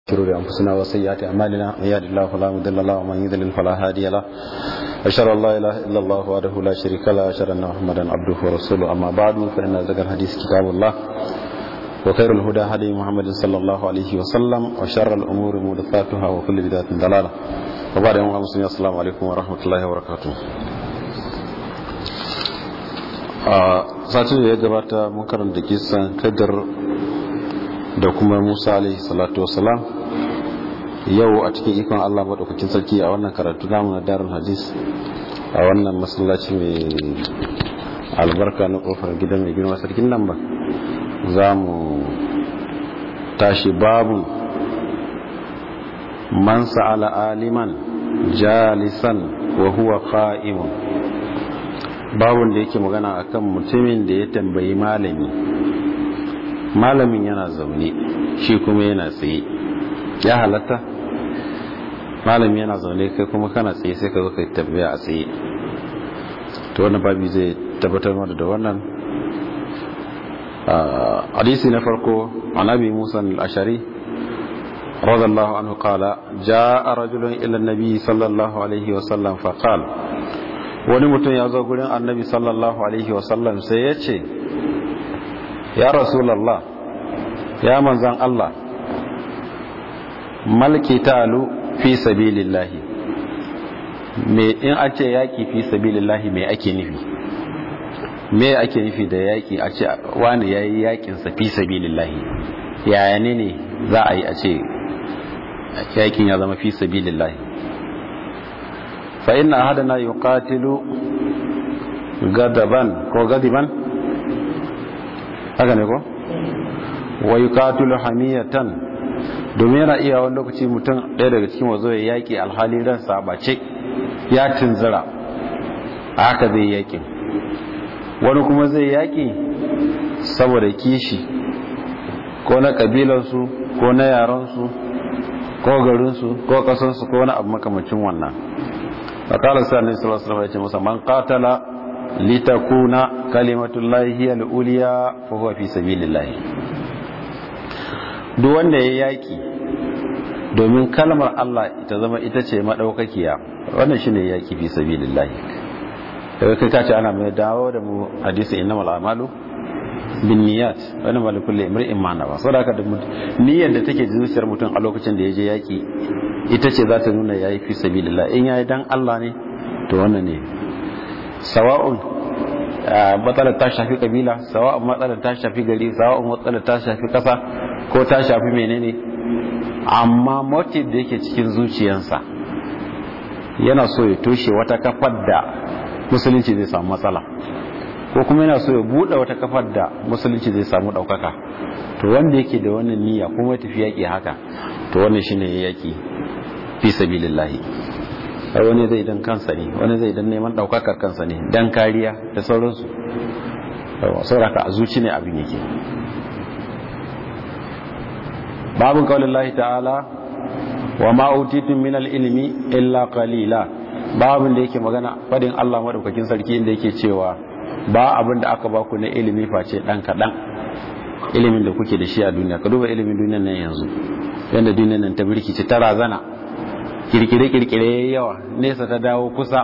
شرور أنفسنا وسيئات أعمالنا من يهد الله فلا مضل له ومن يضلل فلا هادي له أشهد أن لا إله إلا الله وحده لا شريك له أشهد أن محمدا عبده ورسوله أما بعد فإن ذكر الحديث كتاب الله وخير الهدى هدي محمد صلى الله عليه وسلم وشر الأمور محدثاتها وكل بدعة ضلالة وبعد يوم المسلمين السلام عليكم ورحمة الله وبركاته satin da ya gabata mun karanta kisan kadar da kuma musa alaihi salatu wasalam yau a cikin ikon allah maɗaukakin sarki a wannan karatu namu na darin hadis a wannan masallaci mai albarka na ƙofar gidan mai girma sarkin nan ba za mu tashi babu man sa'ala aliman jalisan wa huwa qa'imun babun da yake magana akan mutumin da ya tambayi malami malamin yana zaune shi kuma yana tsaye ya halatta malami yana zaune kai kuma kana tsaye sai ka zo ka tambaya a tsaye to wannan babi zai tabbatar mana da wannan hadisi na farko anabi musa al-ashari radiyallahu anhu qala jaa rajulun ila an-nabi sallallahu alaihi wa sallam fa qala wani mutum ya zo gurin annabi sallallahu alaihi wa sallam sai ya ce ya rasulallah ya manzan Allah malki talu fi sabilillahi me in a ce yaki fi sabilillahi me ake nufi me ake nufi da yaki a ce wani yayi yakin sa fi sabilillahi yaya ne ne za a yi a ce yakin ya zama fi sabilillahi fa inna ahadana yuqatilu gadaban ko gadiban haka ne ko wa yuqatilu hamiyatan domin yana iya wani lokaci mutum ɗaya daga cikin wazo ya yaƙi alhali ransa bace ya tunzura haka zai yaƙi wani kuma zai yaƙi saboda kishi ko na ƙabilarsu ko na yaransu ko garinsu ko ƙasarsu ko wani abu makamacin wannan a ƙalar sa ne sallallahu alaihi ya ce masa man qatala litakuna kalimatullahi hiya al-uliya fa huwa fi sabilillah duk wanda ya yaki domin kalmar Allah ita zama ita ce madaukakiya wannan shine yaki fi sabilillah daga kai kace ana mai dawo da mu hadisi innamal a'malu bin niyyat wannan ba kulli imri'in ma nawa saboda haka niyyar da take zuciyar mutum a lokacin da ya je yaki ita ce za ta nuna yayi fi sabilillah in yayi dan Allah ne to wannan ne sawa'un matsalar ta shafi kabila sawa'un matsalar ta shafi gari sawa'un matsalar ta shafi kasa ko ta shafi menene amma motive da yake cikin zuciyarsa yana so ya toshe wata kafar da musulunci zai samu matsala ko kuma yana so ya buɗe wata kafar da musulunci zai samu ɗaukaka to wanda yake da wannan niyya kuma ya tafi yaƙi haka to wannan shine yaƙi fi sabilillahi ai wani zai dan kansa ne wani zai dan neman daukakar kansa ne dan kariya da sauransu sauraka a zuci ne abin yake babin kawalin lahi ta'ala wa ma'autitun minal ilimi illa qalila babin da yake magana fadin Allah madaukakin sarki inda yake cewa ba abin da aka baku na ilimi face dan kadan ilimin da kuke da shi a duniya ka duba ilimin duniyar nan yanzu yanda duniyar nan ta birkice ta razana kirkire-kirkire yawa nesa ta dawo kusa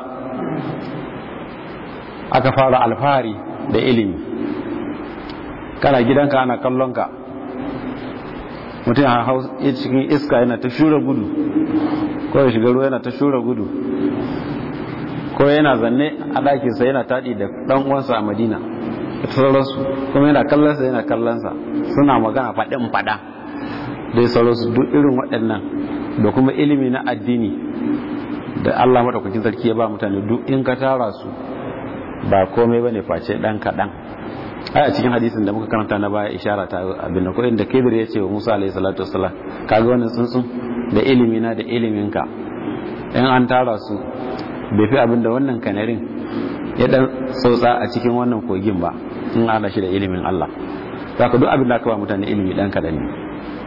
aka fara alfahari da ilimi kana gidanka ana kallonka mutum a hau cikin iska yana ta shura gudu ko ya shiga ruwa yana ta shura gudu ko yana zanne a ɗakinsa yana taɗi da ɗan uwansa a madina da sauransu kuma yana kallonsa yana kallonsa suna magana faɗin faɗa dai sauransu duk irin waɗannan da kuma ilimi na addini da Allah maɗaukakin sarki ya ba mutane duk in ka tara su ba komai bane face ɗan kaɗan ai a cikin hadisin da muka karanta na baya ishara ta abin da ko inda Khidir ya ce wa Musa alaihi salatu wassalam kaga wannan tsuntsun da ilimi na da ilimin ka in an tara su bai fi abin da wannan kanarin ya dan sautsa a cikin wannan kogin ba in ana shi da ilimin Allah zaka duk abin da aka ba mutane ilimi dan kaɗan ne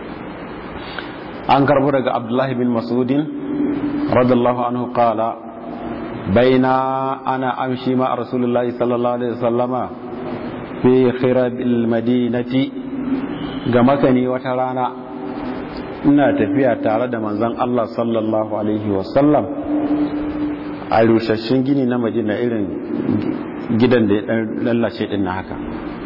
an karbo daga abdullahi bin masudin radallahu anhu qala baina ana amshi ma rasulullahi sallallahu alaihi wasallama fi khirabil madinati ga makani wata rana ina tafiya tare da manzon Allah sallallahu alaihi wasallam a rushashin gini na madina irin gidan da ya dan lallace din na haka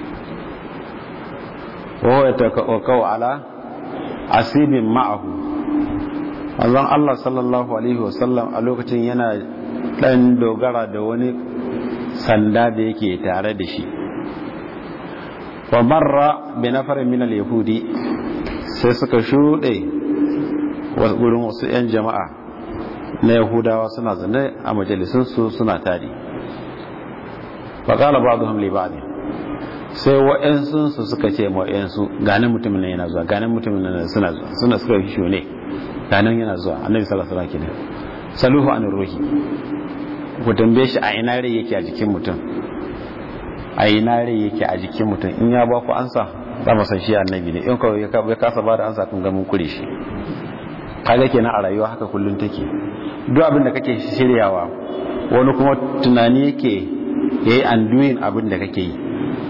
wa ya takaw ala asibin ma'ahu manzon Allah sallallahu alaihi wasallam a lokacin yana dan dogara da wani sanda da yake tare da shi wa marra bi nafarin min al-yahudi sai suka shuɗe wurin wasu 'yan jama'a na yahudawa suna zane a majalisunsu suna tari faƙala ba zuhun libani sai wa'yansunsu suka ce wa'yansu ganin mutumin nan yana zuwa ganin mutumin nan suna zuwa suna suka fi shune ganin yana zuwa annabi sallallahu alaihi wasallam saluhu an ruhi ku tambaye shi a ina rai yake a jikin mutum a ina rai yake a jikin mutum in ya ba ku ansa za mu san shi annabi ne in kawai ya kasa ba da ansa kun ga mun kure shi kaga kenan a rayuwa haka kullun take duk abin da kake shiryawa wani kuma tunani yake yayi undoing abin da kake yi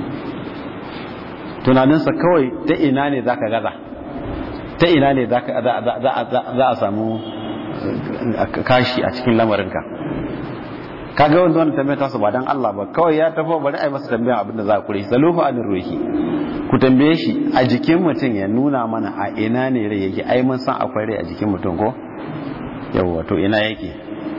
tunaninsa kawai ta ina ne zaka gaza ta ina ne zaka za a samu kashi a cikin lamarinka kaga wanda wannan tambayar tasu ba dan Allah ba kawai ya tafi bari ai masa tambayar abin da za a kure saluhu anir ruhi ku tambaye shi a jikin mutum ya nuna mana a ina ne rai yake ai mun san akwai rai a jikin mutum ko yawwa to ina yake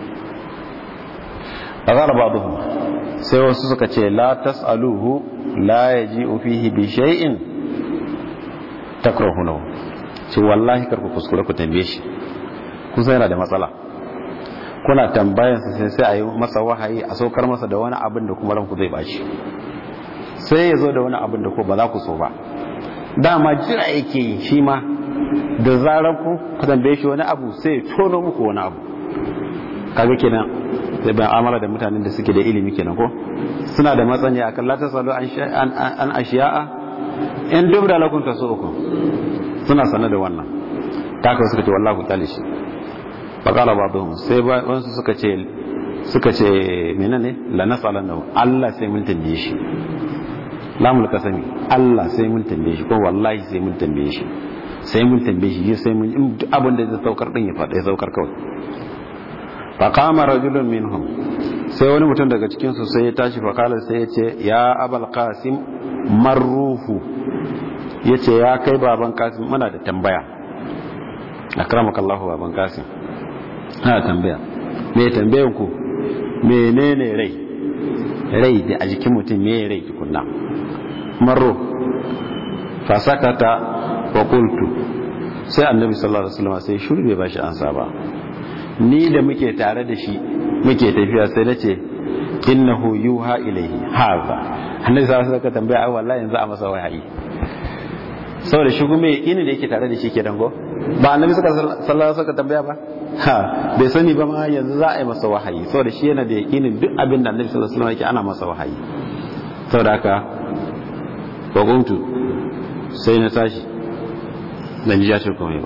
azara ba'dhum sai wasu suka ce la tasaluhu la yaji'u fihi bi shay'in takrahunahu ce wallahi kar ku kuskure ku tambaye shi kun san yana da matsala kuna tambayansa sai sai a yi masa wahayi a saukar masa da wani abin da kuma ranku zai bashi sai ya zo da wani abin da ko ba za ku so ba dama jira yake yi shi ma da zarar ku ku tambaye shi wani abu sai ya tono muku wani abu kaga kenan sai ban amala da mutanen da suke da ilimi kenan ko suna da matsani akan la tasalu an an ashiya'a in dubra lakum tasukum suna sanar da wannan taka suka ce wallahi ku kyale shi faƙala ba zuhun sai wasu suka ce suka ce menene la nasalan da Allah sai mun tambaye shi lamul kasami Allah sai mun tambaye shi ko wallahi sai mun tambaye shi sai mun tambaye shi sai mun in abin da zai saukar din ya faɗa ya saukar kawai fa qama rajulun minhum sai wani mutum daga cikin su sai ya tashi fa kala sai ya ce ya abul qasim marruhu yace ya kai baban qasim muna da tambaya akramakallahu baban qasim ana tambaya me tambayan ku menene rai rai da a jikin mutum me rai tukunna marro fasakata wa qultu sai annabi sallallahu alaihi wasallam sai shuru bai bashi ansa ba ni da muke tare da shi muke tafiya sai nace innahu yuha ilayhi haza annabi sallallahu alaihi wasallam tambaya ai wallahi yanzu a masa wahayi saboda shi kuma yakinin da yake tare da shi ke dango ba annabi sallallahu alaihi wasallam tambaya ba ha bai sani ba ma yanzu za a yi masa wahayi saboda shi yana da yakinin duk abin da annabi sallallahu alaihi wasallam yake ana masa wahayi saboda haka baguntu sai na tashi dan ji ya ce komai ba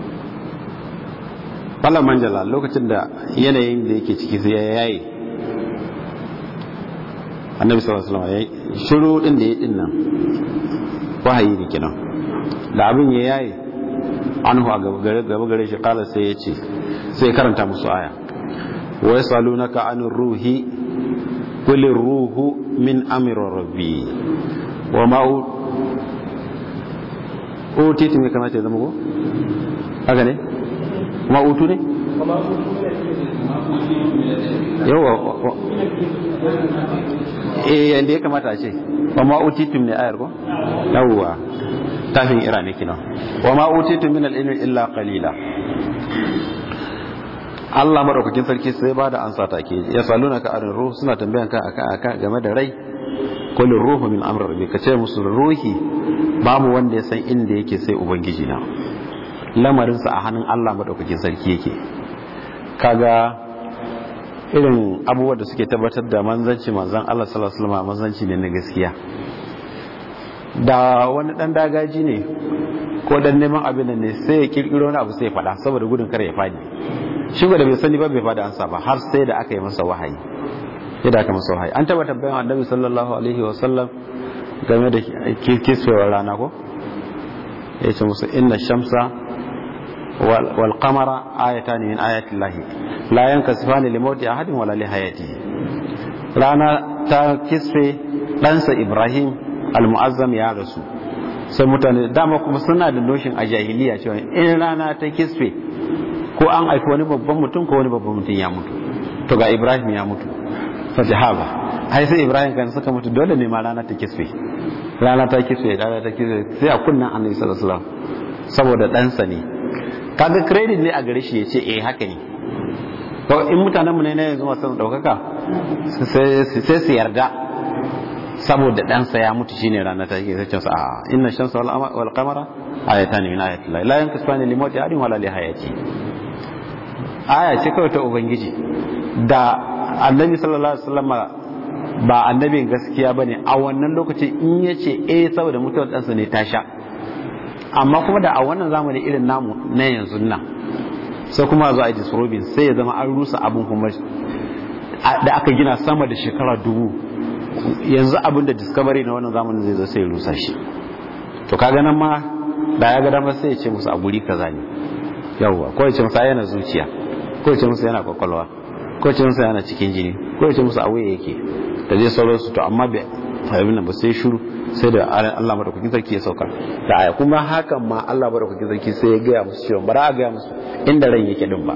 fala manjala lokacin da yanayin da yake ciki sai ya yayi annabi sallallahu alaihi wasallam ya shiru din da ya din nan wahayi ne kenan da abin ya yayi anhu a gaba gare shi kala sai ya ce sai karanta musu aya wa yasalunaka anir ruhi qul ruhu min amri rabbi wa ma utitu me kamata ya zama ko haka ne ma utu ne yawa eh yanda ya kamata a ce wa ma utitu ne ayar ko yawa tafin ira ne kina wa ma utitu min al-ilmi illa qalila Allah madaukakin sarki sai ba da ansa take ya saluna ka arin ruhu suna tambayan ka aka aka game da rai kullu ruhu min amri rabbi kace musu ruhi babu wanda ya san inda yake sai ubangiji na lamarin sa a hannun Allah madaukakin sarki yake kaga irin abubuwa da suke tabbatar da manzanci manzan Allah sallallahu alaihi wasallam manzanci ne na gaskiya da wani dan dagaji ne ko dan neman abin ne sai ya kirkiro wani abu sai ya fada saboda gudun kare ya fadi shi da bai sani ba bai fada ansa ba har sai da aka yi masa wahayi sai da aka masa wahayi an taba tambayan annabi sallallahu alaihi wasallam game da kiswewar rana ko ya ce musu inna shamsa wal qamara ayatan min ayati llahi la yankasifani li mawti ahadin wala li hayatihi rana ta kisfe ɗansa ibrahim al-mu'azzam ya rasu sai mutane dama kuma suna da noshin a jahiliya cewa in rana ta kisfe ko an aiki wani babban mutum ko wani babban mutum ya mutu to ga ibrahim ya mutu fa jahaba ai sai ibrahim kan suka mutu dole ne ma rana ta kisfe rana ta kisfe rana ta kisfe sai a kunnan annabi sallallahu alaihi wasallam saboda ɗansa ne kaga credit ne a gare shi ya ce eh haka ne to in mutanen mu ne na yanzu masu daukaka sai su yarda saboda ɗansa ya mutu shine rana ta ke sai su a inna shamsa wal qamara ayatan min ayati llahi la yankasifani li mawti ahadin wala li hayati aya ce kawai ta ubangiji da annabi sallallahu alaihi wasallam ba annabin gaskiya bane a wannan lokacin in yace eh saboda mutuwar ɗansa ne ta sha amma kuma da a wannan zamani irin namu na yanzu nan sai kuma zo a disrobin sai ya zama an rusa abin kuma da aka gina sama da shekara dubu yanzu abin da discovery na wannan zamanin zai zo sai ya rusa shi to kaga nan ma da ya ga dama sai ya ce musu a guri kaza ne yawwa ko ya ce musu yana zuciya ko ya ce musu yana kwakwalwa ko ya ce musu yana cikin jini ko ya ce musu a wuya yake da zai sauransu to amma bai fahimci nan ba sai shuru sai da Allah madaukakin sarki ya sauka da aya kuma hakan ma Allah madaukakin sarki sai ya gaya musu cewa bara a gaya musu inda ran yake din ba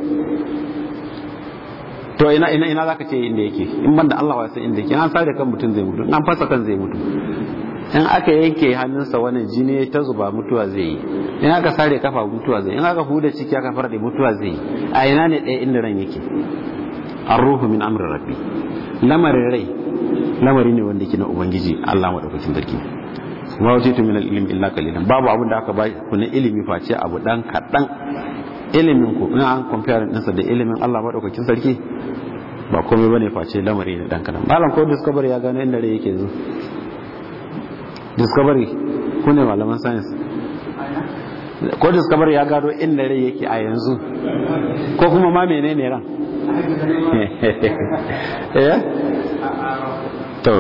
to ina ina ina zaka ce inda yake in banda Allah wa sai inda yake an sare kan mutum zai mutu an fasa kan zai mutu in aka yanke hannunsa wannan jini ta zuba mutuwa zai yi in aka sare kafa mutuwa zai yi in aka huda ciki aka farde mutuwa zai yi a ina ne ɗaya inda ran yake ar-ruhu min amri rabbi lamarin rai lamari ne wanda ke na ubangiji Allah madaukakin sarki kuma wace tu min al-ilmi illa qalilan babu abin da aka ba ku na ilimi face abu dan kadan ilimin ku in an compare din sa da ilimin Allah madaukakin sarki ba komai bane face lamari ne dan kadan malam ko discovery ya gano inda rai yake yanzu discovery ku ne malaman science ko discovery ya gano inda rai yake a yanzu ko kuma ma menene ran eh to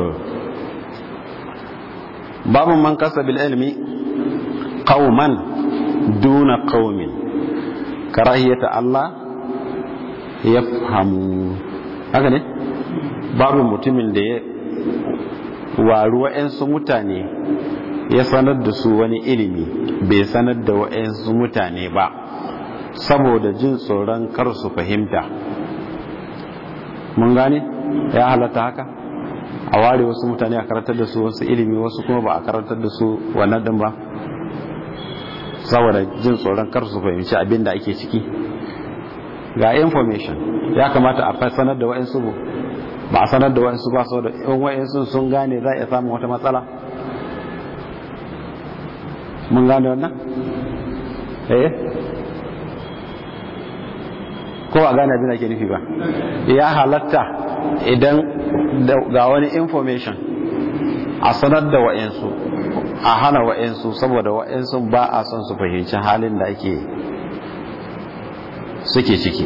babu man kasa bil ilmi qauman duna qaumin karahiyata Allah ya fahamu haka ne babu mutumin da ya waru wa'yansu mutane ya sanar da su wani ilimi bai sanar da wa'yansu mutane ba saboda jin tsoron kar su fahimta mun gane ya halatta haka a ware wasu mutane a karantar da su wasu ilimi wasu kuma ba a karantar da su wannan din ba saboda jin tsoron kar su fahimci abin da ake ciki ga information ya kamata a sanar da wa'insu ba a sanar da wa'insu ba saboda in wa'insu sun gane za a samun wata matsala mun gane wannan eh ko a gane abin da ke nufi ba ya halatta idan ga wani information a sanar da wa'insu a hana wa'insu saboda wa'insu ba a son su fahimci halin da ake suke ciki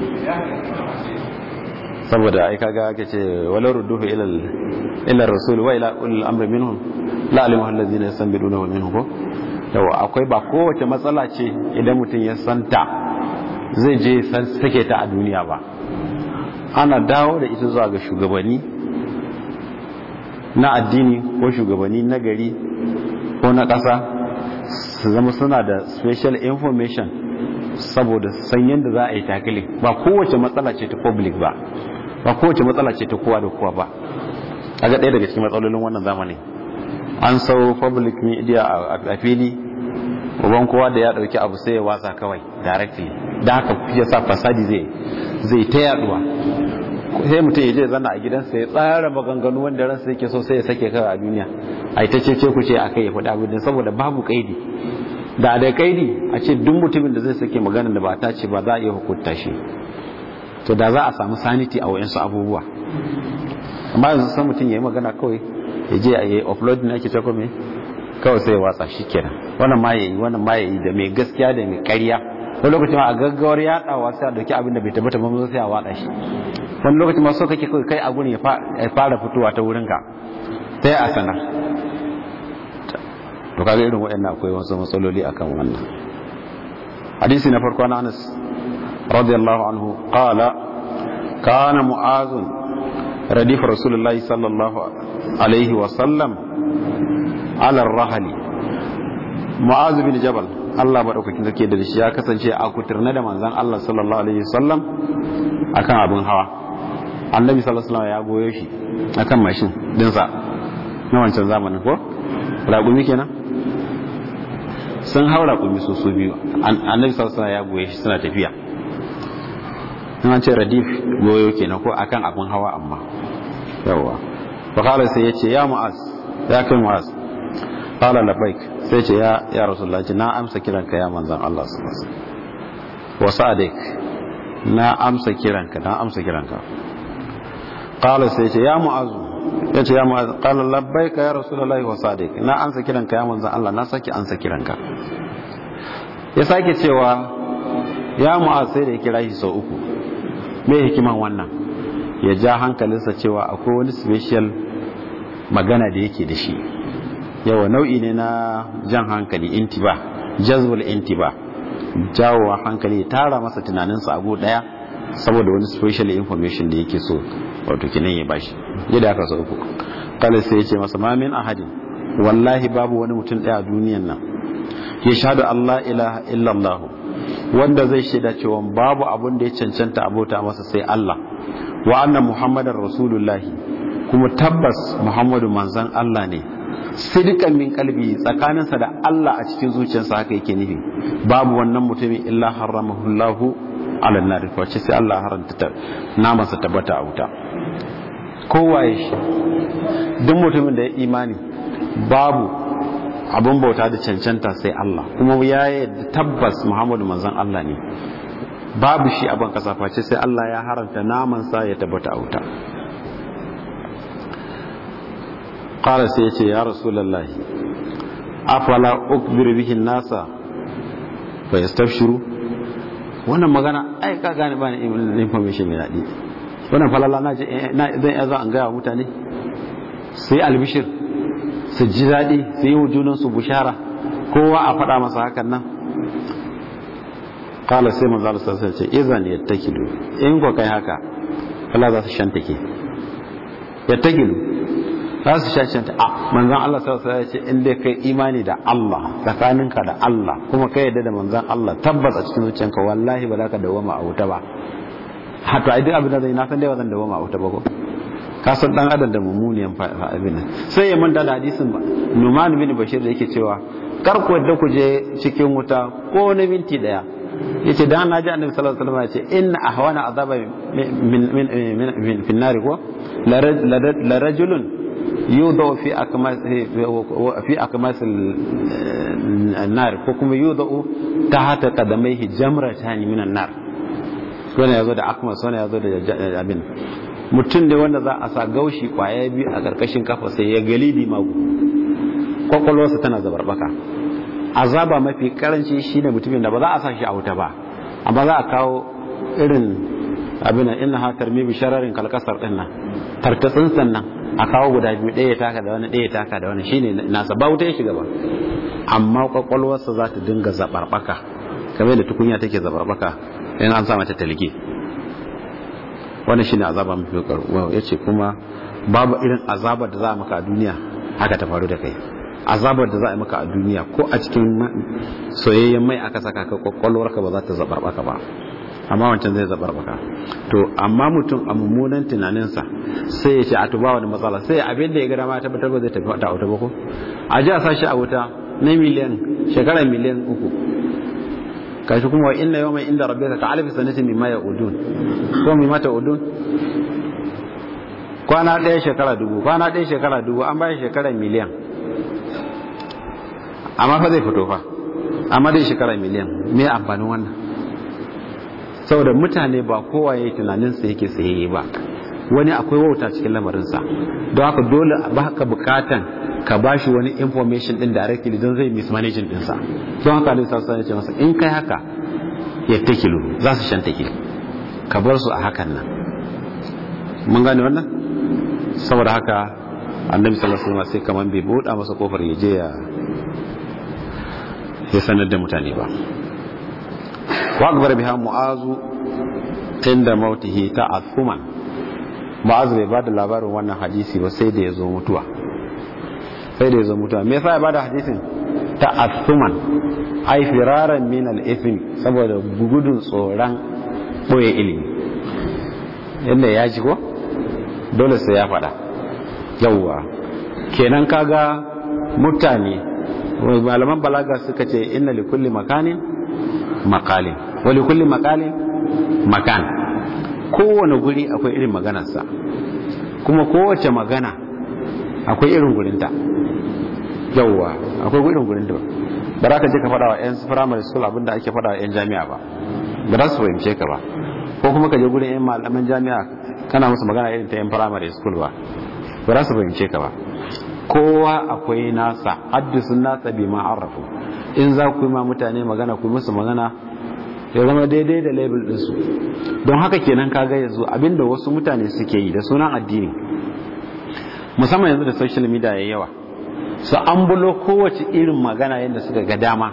saboda ai kaga ake ce wala rudduhu ila ila rasul wa ila ulil amri minhum la alimu allazina yastanbiduna minhum ko yawa akwai ba kowace matsala ce idan mutum ya santa zai je san sake ta a duniya ba ana dawo da ita zuwa ga shugabanni na addini ko shugabanni na gari ko na ƙasa su zama suna da special information saboda san yadda za a yi takili ba kowace matsala ce ta public ba ba kowace matsala ce ta kowa da kowa ba a ga ɗaya daga cikin matsalolin wannan zamani an sau public media a fili uban kowa da ya ɗauki abu sai ya watsa kawai directly da haka ya sa fasadi zai zai ta yaduwa sai mutum ya je zanna a gidansa ya tsara maganganu wanda ransa yake so sai ya sake kawai a duniya a ita ce ce ku ce a kai ya faɗi abin saboda babu kaidi da da kaidi a ce duk mutumin da zai sake magana da ba ta ce ba za a iya hukunta shi to da za a samu sanity a wayansu abubuwa amma yanzu san mutum ya yi magana kawai ya je a yi upload na ake tako mai kawai sai ya watsa shi kenan wannan ma ya yi wannan ma ya yi da mai gaskiya da mai ƙarya wani lokacin ma a gaggawar yaɗawa sai a dauki abin da bai tabbata ba sai a watsa shi wani lokacin ma so kake kawai kai a gurin ya fara fitowa ta wurinka sai a sanar to kaga irin waɗannan akwai wasu matsaloli akan wannan hadisi na farko na Anas radiyallahu anhu qala kana mu'az radif rasulullahi sallallahu alaihi wa sallam ala ar-rahli mu'az bin jabal Allah madaukakin sarki da shi ya kasance a kuturna da manzon Allah sallallahu alaihi wa sallam akan abin hawa annabi sallallahu alaihi wa sallam ya goyo shi akan mashin dinsa na wancan zamanin ko raƙumi kenan sun hau raƙumi su su biyu annabi sallallahu ya goye shi suna tafiya in an ce radif goyo kenan ko akan abin hawa amma yawa fa kala sai yace ya mu'az ya kai mu'az qala labbaik sai ce ya ya rasulullahi na amsa kiranka ya manzon Allah sallallahu alaihi wasallam wa sa'adik na amsa kiranka na amsa kiranka qala sai ce ya mu'azu ya ce ya mu'az qala labbaika ya rasulullahi wa sadiq na ansa kiranka ya manzon Allah na saki ansa kiranka ya sake cewa ya mu'az sai da ya kira shi sau uku me hikiman wannan ya ja hankalinsa cewa akwai wani special magana da yake da shi yawa nau'i ne na jan hankali intiba jazbul intiba jawowa hankali tara masa tunaninsa a daya saboda wani special information da yake so wato kinan ya bashi yadda aka so uku kala sai ya ce masa ma min ahadin wallahi babu wani mutum daya a duniyan nan ya shahadu Allah ilaha illallah wanda zai shaida cewa babu abun da ya cancanta abota masa sai Allah wa anna muhammadar rasulullahi kuma tabbas muhammadu manzan Allah ne sidikan min kalbi tsakaninsa da Allah a cikin zuciyarsa haka yake nufi babu wannan mutumin illa haramahullahu ala nar wace sai Allah haranta namansa tabbata a wuta kowaye shi duk mutumin da ya imani babu abin bauta da cancanta sai Allah kuma ya yi tabbas Muhammadu manzon Allah ne babu shi abin kasa face sai Allah ya haranta namansa ya tabbata a wuta qala sai ya ce ya rasulullahi afala ukbiru bihi nasa fa yastabshiru wannan magana ai ka gane ba ni information mai daɗi wannan falala na je zan iya zo an gaya wa mutane su yi albishir su ji daɗi su yi wujunan su bushara kowa a faɗa masa hakan nan kala sai manzo Allah sai ce izan yattakilu in ko kai haka Allah za su shantake yattakilu za su shanta a manzon Allah sallallahu alaihi ce in dai kai imani da Allah tsakaninka da Allah kuma kai yadda da manzon Allah tabbas a cikin zuciyanka wallahi ba za ka dawoma a wuta ba hato ai duk abin da zai na san dai ba zan dawoma a wuta ba ko ka san dan adam da mummuniyan abin nan sai ya manta da hadisin ba Numan bin Bashir da yake cewa kar ku yadda ku je cikin wuta ko na minti daya yace dan naji annabi sallallahu alaihi wasallam yace inna ahwana azaba min min min fi nari ko la rajulun يوضع في أكماس في أكماس النار كوكما يوضع تحت قدميه جمرتان من النار wannan yazo da akmas wannan yazo da abin mutum ne wanda za a sa gaushi kwaya biyu a karkashin kafa sai ya galidi magu kwakwalwarsa tana zabarbaka azaba mafi karanci shine mutumin da ba za a sa shi a wuta ba amma za a kawo irin abin inna ha tarmi bi shararin kalkasar din nan tartatsin sannan a kawo guda biyu ɗaya taka da wani ɗaya taka da wani shine nasa ba wuta ya shiga ba amma kwakwalwarsa za ta dinga zabarbaka kamar da tukunya take zabarbaka in an sa mata talge wannan shine azaba mafi karuwa yace kuma babu irin azabar da za a maka a duniya haka ta faru da kai azabar da za a maka a duniya ko a cikin soyayyen mai aka saka ka kwakwalwarka ba za ta zabarbaka ba amma wancan zai zabar baka to amma mutum a mummunan tunaninsa sai ya ce a tuba wani matsala sai abin da ya gada ma tabbatar ba zai tafi wata wuta ba ko a ji a sashi a wuta na miliyan shekara miliyan uku kashi kuma wa inna yawma inda rabbika ka alfi sanatin mimma ya'udun ko mimma ta'udun kwana ɗaya shekara dubu kwana ɗaya shekara dubu an bayan shekara miliyan amma fa zai fito fa amma dai shekara miliyan me amfanin wannan saboda mutane ba kowa ya yi tunaninsa yake tsayayye ba wani akwai wauta cikin lamarinsa don haka dole ba ka bukatan ka ba shi wani information din directly don zai mismanaging dinsa don haka alisa sa ya ce masa in kai haka ya takilu za su shan take ka bar su a hakan nan mun gane wannan saboda haka annabi sallallahu alaihi wasallam sai kaman bai buɗa masa kofar ya je ya ya sanar da mutane ba wa akbar biha mu'azu inda mautihi ta'athuman mu'azu bai bada labarin wannan hadisi ba sai da ya zo mutuwa sai da ya zo mutuwa me yasa ya bada hadisin ta'athuman ai firaran min al-ithm saboda gudun tsoron boye ilimi yadda ya ji ko dole sai ya faɗa yawwa kenan kaga mutane malaman balaga suka ce inna li kulli makanin makalin wa li kulli makalin makan kowane guri akwai irin maganarsa kuma kowace magana akwai irin gurinta yawwa akwai irin gurinta ba za ka je ka faɗa wa 'yan primary school abinda ake faɗa wa 'yan jami'a ba ba za su fahimce ka ba ko kuma ka je gurin 'yan malaman jami'a kana musu magana irin ta 'yan primary school ba ba za su fahimce ka ba kowa akwai nasa haddisun nasa bi ma'arrafu in za ku yi ma mutane magana ku musu magana ya zama daidai da label ɗinsu don haka kenan kaga yanzu abinda wasu mutane suke yi da sunan addini musamman yanzu da social media ya yawa su an bulo kowace irin magana yadda suka ga dama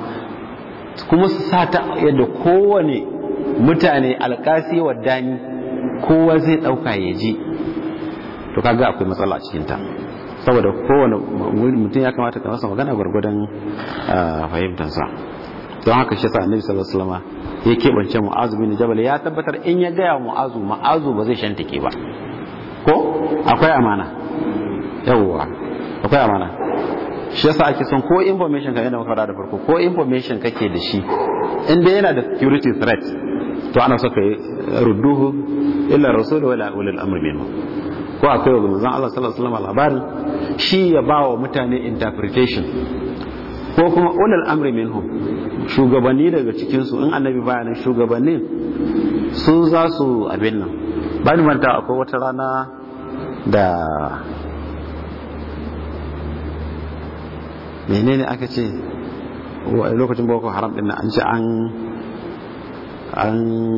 kuma su sata yadda kowane mutane alkasi wa dani kowa zai ɗauka ya ji to kaga akwai matsala a cikinta saboda kowane mutum ya kamata ka masa magana gwargwadon fahimtansa don haka shi sa annabi sallallahu alaihi wasallam ya keɓance mu'azu bin jabal ya tabbatar in ya gaya mu'azu mu'azu ba zai shantake ba ko akwai amana yawwa akwai amana shi yasa ake son ko information ka yana maka da farko ko information kake da shi inda yana da security threat to ana so ka rudduhu illa rasul wala ulul amr minhu ko akwai wa manzon Allah sallallahu alaihi wasallam labarin shi ya ba wa mutane interpretation ko kuma ulul amri minhum shugabanni daga cikin su in annabi bayanin shugabannin sun za su abin nan ba ni manta akwai wata rana da menene aka ce lokacin boko haram din an ce an an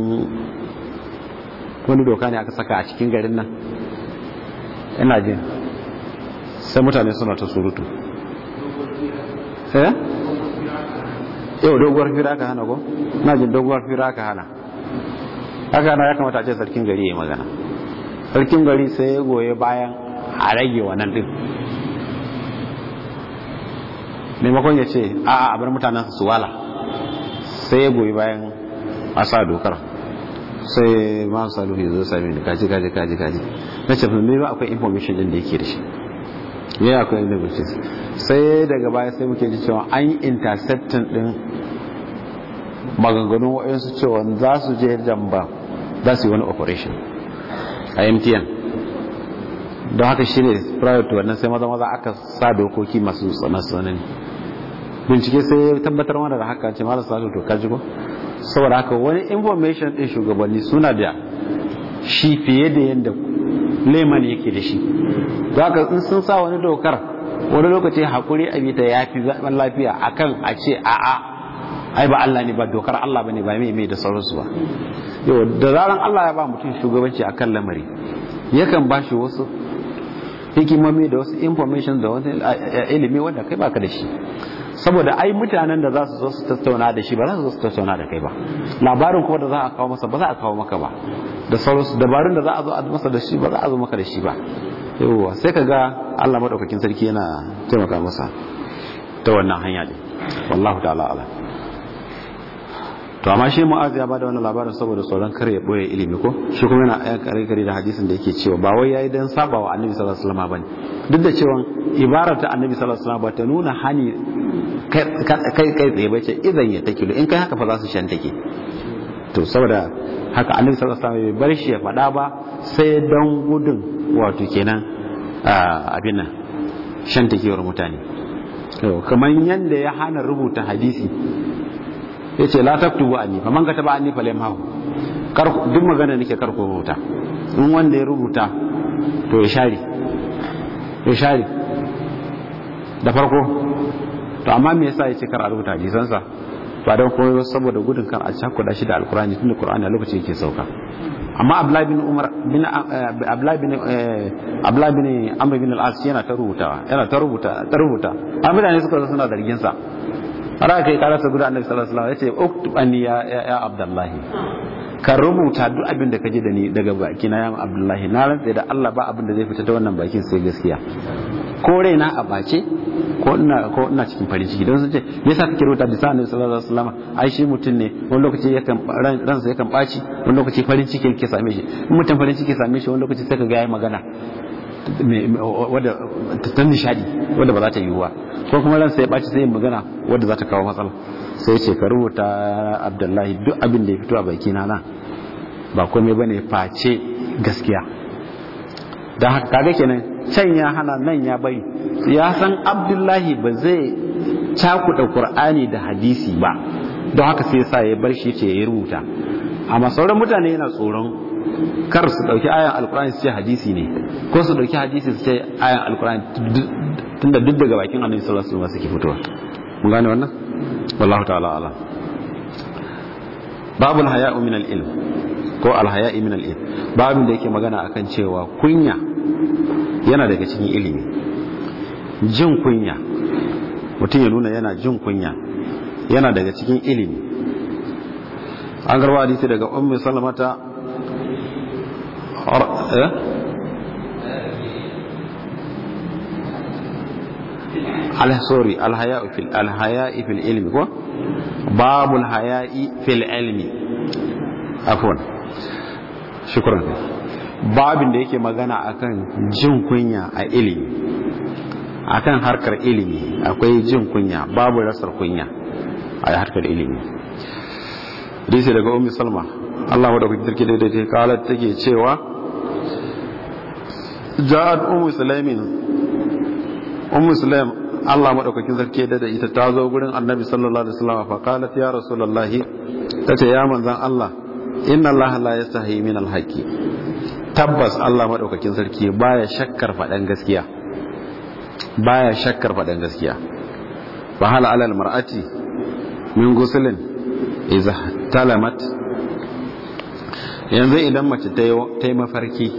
wani doka ne aka saka a cikin garin nan ina jin sai mutane suna ta surutu eh yau doguwar fira aka hana ko na jin doguwar fira aka hana aka hana ya kamata a ce sarkin gari ya magana sarkin gari sai ya goye bayan a rage wannan din maimakon ya ce a a bar mutanen su wala sai ya goyi bayan a sa dokar sai ma salu ya zo sami ni kaji kaji kaji kaji na ce me ba akwai information din da yake da shi me akwai information sai daga baya sai muke ji cewa an yi intercepting din maganganun waɗansu cewa za su je jamba za su yi wani operation a mtn don haka shi ne prior to wannan sai maza maza aka sa dokoki masu tsanani bincike sai ya tabbatar mana da haka ce marasa to kaji ko saboda haka wani information din shugabanni suna da shi fiye da yadda leman yake da shi za ka in sun sa wani dokar wani lokaci hakuri a bita ya fi zaɓen lafiya akan a ce a'a ai ba Allah ne ba dokar Allah ba ne ba mai mai da sauransu ba yau da zaran Allah ya ba mutum shugabanci akan lamari yakan ba shi wasu hikimomi da wasu information da wasu ilimi wanda kai baka da shi saboda ai mutanen da za su zo su tattauna da shi ba za su zo su tattauna da kai ba labarin kuma da za a kawo masa ba za a kawo maka ba da sauransu dabarun da za a zo a masa da shi ba za a zo maka da shi ba yawwa sai ka ga Allah madaukakin sarki yana taimaka masa ta wannan hanya ne wallahu ta'ala ala to amma shi mu'az ya bada wannan labarin saboda tsoron kare ya boye ilimi ko shi kuma yana ayan kare kare da hadisin da yake cewa ba wai yayi dan sabawa annabi sallallahu alaihi wasallam bane duk da cewa ibarar ta annabi sallallahu alaihi wasallam ba ta nuna hani kai kai tsaye ba ce idan ya take in kai haka fa za su shan take to saboda haka annabi sallallahu alaihi wasallam bai bar shi ya faɗa ba sai dan gudun wato kenan abin nan shan takewar mutane kamar yanda ya hana rubuta hadisi ya ce la taktubu anni fa man kataba anni fa lamhahu kar duk magana nake kar ko rubuta in wanda ya rubuta to ya share ya share da farko to amma me yasa yace kar a rubuta hadisan sa ba dan komai saboda gudun kar a cakuda shi da alqur'ani tunda qur'ani a lokacin yake sauka amma abdullahi bin umar bin abdullahi bin abdullahi bin amr bin al-as yana ta rubuta yana ta rubuta ta rubuta amma mutane suka zo suna zargin sa har aka yi karasa guda annabi sallallahu alaihi wasallam yace uktub anni ya ya abdullahi ka rubuta duk abin da ka ji da ni daga baki na yan abdullahi na rantsa da Allah ba abin da zai fita ta wannan bakin sai gaskiya ko raina a bace ko ina ko ina cikin farin ciki don sun ce me yasa kake rubuta bisa annabi sallallahu alaihi wasallam ai shi mutum ne wani lokaci yakan ransa yakan baci wani lokaci farin ciki yake same shi in mutum farin ciki same shi wani lokaci sai ka ga yayi magana wadda ta nishadi wadda ba za ta yi wa ko kuma ransa ya baci sai magana wadda za ta kawo matsala sai ce ka rubuta abdullahi duk abin da ya fito a baki na nan ba komai bane face gaskiya don haka kaga kenan can ya hana nan ya bari ya san abdullahi ba zai cakuɗa qur'ani da hadisi ba don haka sai sa ya bar shi ce ya rubuta amma sauran mutane yana tsoron kar su dauki ayan alkur'ani su ce hadisi ne ko su dauki hadisi su ce ayan alkur'ani tunda duk daga bakin annabi sallallahu alaihi wasallam suke fitowa mun gane wannan wallahu ta'ala ala babul haya'u min al-ilm ko al-haya'i min al-ilm babin da yake magana akan cewa kunya yana daga cikin ilimi jin kunya mutum ya nuna yana jin kunya yana daga cikin ilimi an garba hadisi daga ummu salamata sorry alhaya'i fil alhaya'i fil ilmi ko babul haya'i fil ilmi afwan shukran babin da yake magana akan jin kunya a ilimi akan harkar ilimi akwai jin kunya babu rasar kunya a harkar ilimi hadisi daga ummi salma Allah wadda kuke sarki daidai kalat take cewa ja'at ummu sulaimin ummu sulaim Allah madaukakin sarki da ita ta zo gurin annabi sallallahu alaihi wasallam fa qalat ya rasulullahi tace ya manzon Allah inna Allah la yastahi min alhaqi tabbas Allah madaukakin sarki baya shakkar fadan gaskiya baya shakkar fadan gaskiya fa hal ala almar'ati min guslin idza talamat yanzu idan mace ta yi mafarki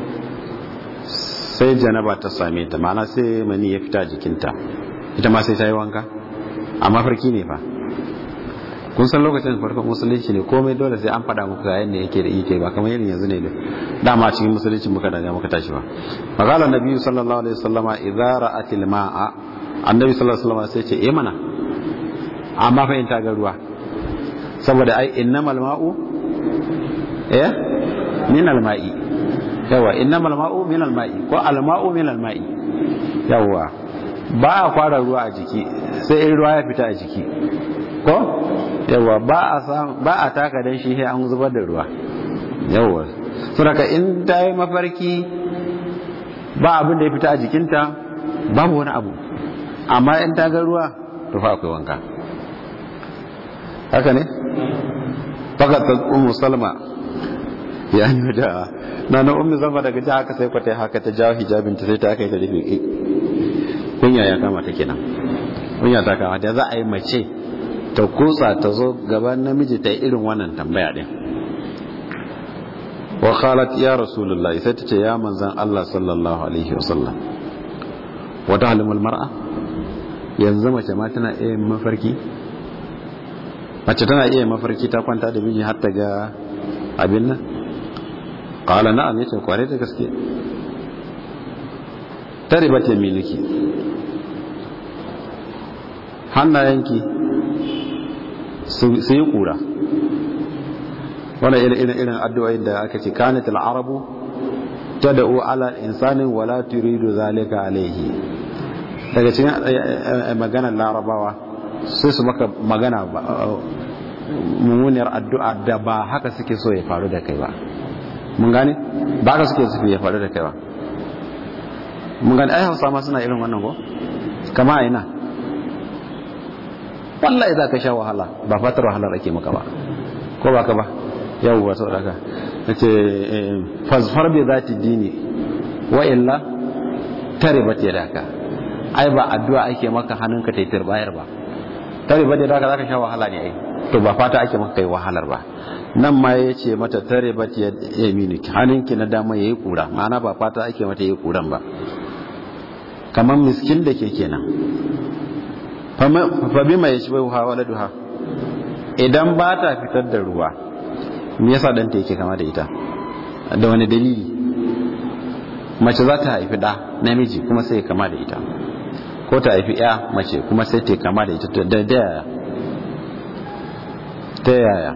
sai janaba ta same ta ma'ana sai mani ya fita jikinta ita ma sai ta yi wanka a mafarki ne fa kun san lokacin farkon musulunci ne komai dole sai an faɗa muku ga yadda yake da ike ba kamar irin yanzu ne da dama cikin musulunci muka daga muka tashi ba magana nabi sallallahu alaihi wasallama idza ra'atil ma'a annabi sallallahu alaihi wasallama sai ce eh mana amma fa in ta ga ruwa saboda ai innamal ma'u eh min alma'i yawa innamal ma'u min alma'i ko alma'u min alma'i yawa ba a fara ruwa a jiki sai in ruwa ya fita a jiki ko yawa ba a sam ba a taka dan shi sai an zubar da ruwa yawa saboda in ta yi mafarki ba abin da ya fita a jikinta babu wani abu amma in ta ga ruwa to fa akwai wanka haka ne fakat ummu salma ya yi da na na ummi zama daga ji haka sai kwata haka ta jawo hijabinta sai ta aka yi ta rufe kunya ya kama ta kenan kunya ta kama ta za a yi mace ta kutsa ta zo gaban namiji ta yi irin wannan tambaya din wa qalat ya rasulullahi sai ta ce ya manzan Allah sallallahu alaihi wasallam wa ta'lamul mar'a yanzu mace ma tana iya mafarki mace tana iya mafarki ta kwanta da miji har ta ga abin nan qala na'am yace kware da gaske taribat yaminiki hannayenki su yi kura wannan irin irin irin addu'o'in da aka ce kanat al-arabu tad'u ala insanin wala turidu zalika alayhi daga cikin maganar larabawa sai su maka magana mummuniyar addu'a da ba haka suke so ya faru da kai ba mun gane ba haka suke so ya faru da kai ba mun gane ai hausa ma suna irin wannan ko kama a ina wallahi za ka sha wahala ba fatar wahalar ake maka ba ko ba ka ba yawwa sau daga na ce fasfar bai za ta dini wa illa tare ba ta daka ai ba addu'a ake maka hannunka ta yi bayar ba tare ba ta daka za ka sha wahala ne ai to ba fata ake maka kai wahalar ba nan ma ya ce mata tare ba ta yamini hannunki na dama ya yi kura ma'ana ba fata ake mata ya yi kuran ba kamar miskin da ke kenan fa bima yashbahuha waladuha idan ba ta fitar da ruwa me yasa danta yake kama da ita da wani dalili mace za ta haifi ɗa namiji kuma sai kama da ita ko ta haifi ya mace kuma sai ta kama da ita da yaya ta yaya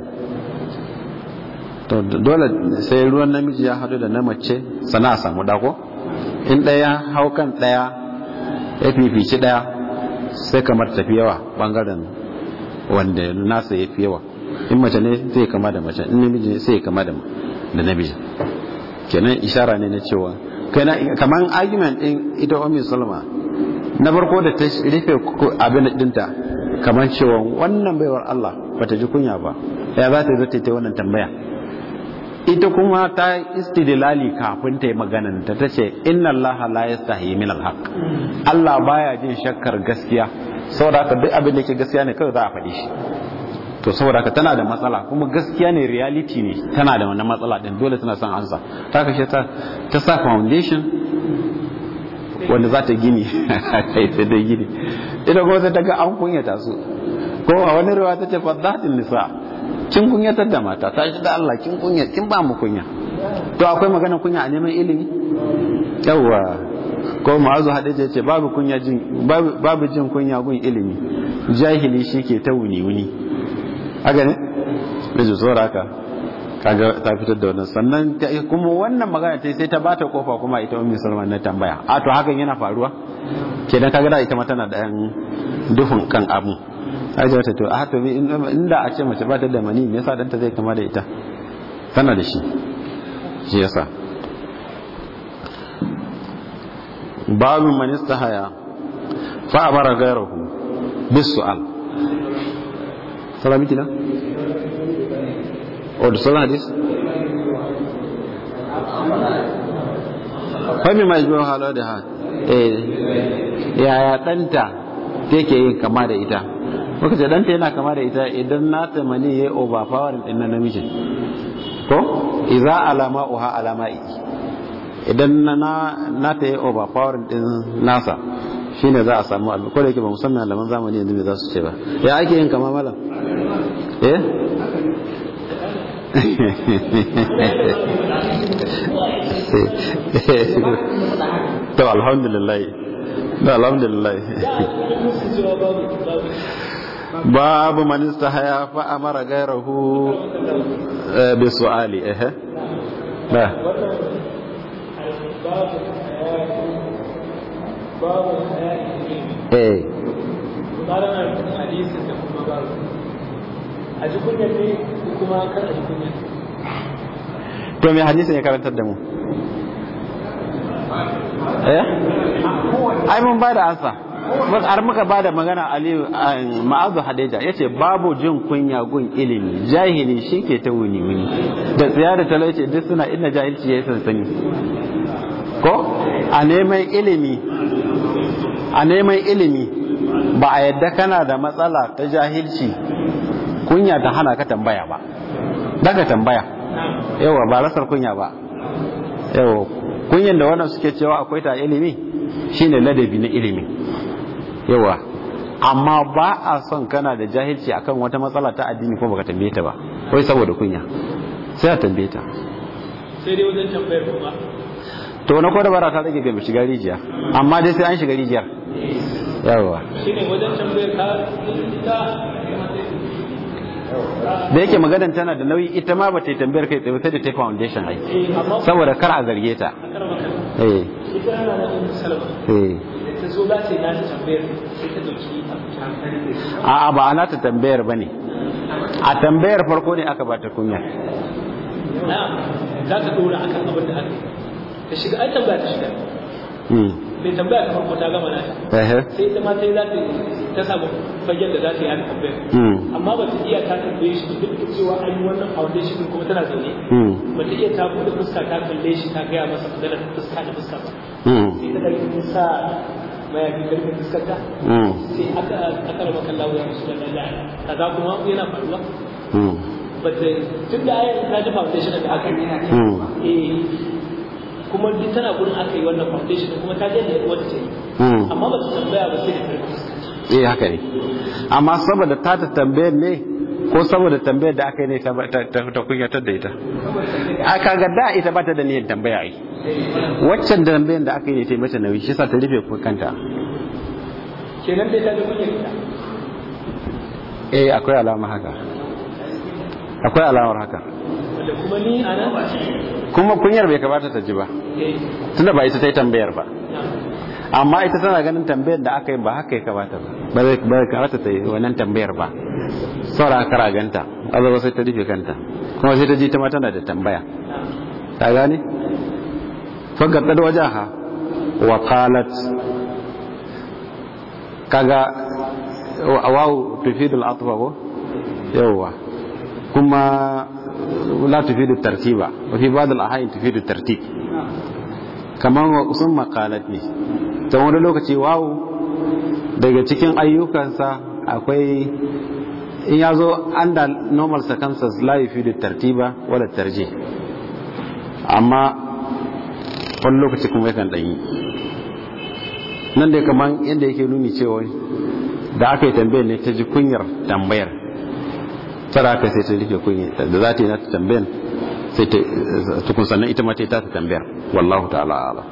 to dole sai ruwan namiji ya haɗu da na mace sana a samu ɗako in ɗaya hau kan ɗaya ya fifici ɗaya sai kamar tafi yawa ɓangaren wanda nasa ya fi yawa in mace ne zai kama da mace in namiji sai kama da namiji kenan ishara ne na cewa kamar argument din ita ummi salma na farko da ta rufe abin dinta kamar cewa wannan baiwar Allah bata ji kunya ba ya za ta zata ta wannan tambaya ita kuma ta istidlali kafin ta yi maganan ta tace inna Allah la yastahi min al Allah baya jin shakkar gaskiya saboda haka duk abin da yake gaskiya ne kawai za a faɗi shi to saboda ka tana da matsala kuma gaskiya ne reality ne tana da wannan matsala din dole tana son ansa ta kashe ta ta sa foundation wanda za ta gini ta da gini ita kuma sai ta ga an kunyata su ko a wani ruwa ta ce fadatin nisa kin kunyatar da mata ta shi da Allah kin kunya kin ba mu kunya to akwai magana kunya a neman ilimi yawa ko ma'azu hadija ce babu kunya jin babu jin kunya gun ilimi jahili shi ke ta wuni wuni haka ne da ji tsora haka kaga ta fitar da wannan sannan kuma wannan magana ta sai ta bata kofa kuma ita ummi salman na tambaya a to hakan yana faruwa kenan kaga da ita ma tana da yan duhun kan abu aje wata to a to inda a ce mace ba ta da mani me yasa danta zai kama da ita tana da shi shi yasa babu man istahaya fa amara ghayrahu bis su'al salamiti na? o da sauran hadis? fami mai jiwon halar da ha yaya ɗanta take yin kama da ita muka ce ɗanta yana kama da ita idan na tamani ya yi overpowering ɗin na namijin ko iza alama uha alama idan na ta yi overpowering ɗin nasa shine za a samu abu ko da yake ba musamman malaman zamani yanzu me za su ce ba ya ake yin kama malam eh to alhamdulillah to alhamdulillah babu man istahaya fa amara gairahu bi su'ali eh ba babu eh tsarin harkar hadisin da kuma babu a ji kunya ne ko kuma kar a ji kunya to me hadisin ya karantar da mu eh ai mun bada ansa bas har muka bada magana aliyu ma'azu hadeja yace babu jin kunya gun ilimi jahili shike ta wuni wuni da tsiya da talauci duk suna inna jahilci yayi sansani ko a neman ilimi a neman ilimi ba a yadda kana da matsala ta jahilci kunya ta hana ka tambaya ba daga tambaya yawa ba rasar kunya ba yawa kunyan da wannan suke cewa akwai ta ilimi shine ladabi na ilimi yawa amma ba a son kana da jahilci akan wata matsala ta addini ko baka tambaye ta ba wai saboda kunya sai a tambaye ta sai dai wajen tambayar kuma to na kwada bara ta rage ga shiga rijiya amma dai sai an shiga rijiyar yawa shine wajen tambayar ka ita da yake maganan tana da nauyi ita ma ba ta yi tambayar kai tsaye sai da ta foundation ai eh amma saboda kar a zarge ta kar maka eh ita yana da ummu salama eh da ta zo za ta yi nata tambayar sai ta dauki ta a'a ba ana ta tambayar bane a tambayar farko ne aka bata kunya na za ta dora akan abin da aka yi ta shiga ai tambaya ta shiga hmm mai tambaya ta farko ta gama nata eh sai ita ma sai za ta ta samu fagen da za ta yi haka tambayar hmm amma ba ta iya ta tambaye shi duk da cewa an yi wannan foundation din kuma tana zaune hmm ba ta iya ta buɗe fuska ta kalle shi ta gaya masa magana fuska da fuska ba hmm sai ta ɗauki sa mayafi karfin fuskar ta hmm sai aka aka raba kan lawo ya musu da lalla kaza kuma yana faruwa hmm ba ta tun da ayar ta ji foundation da aka yi hmm eh kuma duk tana gurin aka yi wannan foundation kuma ta je da wata ce hmm amma ba ta tambaya ba sai da karfin fuska eh haka ne amma saboda ta ta tambayar ne ko saboda tambayar da aka yi ne ta kunyatar da ita a kaga da ita ba ta da niyyar tambaya ai waccan da tambayar da aka yi ne ta yi mata nauyi shi sa ta rufe kanta kenan dai ta da kunyar ita eh akwai alama haka akwai alamar haka wanda kuma ni a nan kuma kunyar bai kamata ta ji ba tunda ba ita ta yi tambayar ba amma ita tana ganin tambayar da aka yi ba haka ya kamata ba ba zai ba kamata ta yi wannan tambayar ba saura kara ganta azaba sai ta rufe kanta kuma sai ta ji ta ma tana da tambaya ta gane fagaddad wajaha wa qalat kaga wawu tufidu al-atfa ko yawa kuma la tufidu tartiba wa fi ba'd al-ahyan tufidu tartib kamar wa sun maqalat ne ta wani lokaci wawu daga cikin ayyukansa akwai in ya zo under normal circumstances la yufidu tartiba wala tarjih amma wani lokaci kuma yakan ɗanyi nan dai kamar yadda yake nuni cewa da aka yi tambayar ne ta ji kunyar tambayar tara aka sai ta rufe kunyar da za ta yi na tambayar sai ta tukun sannan ita ma ta yi ta tambayar wallahu ta'ala ala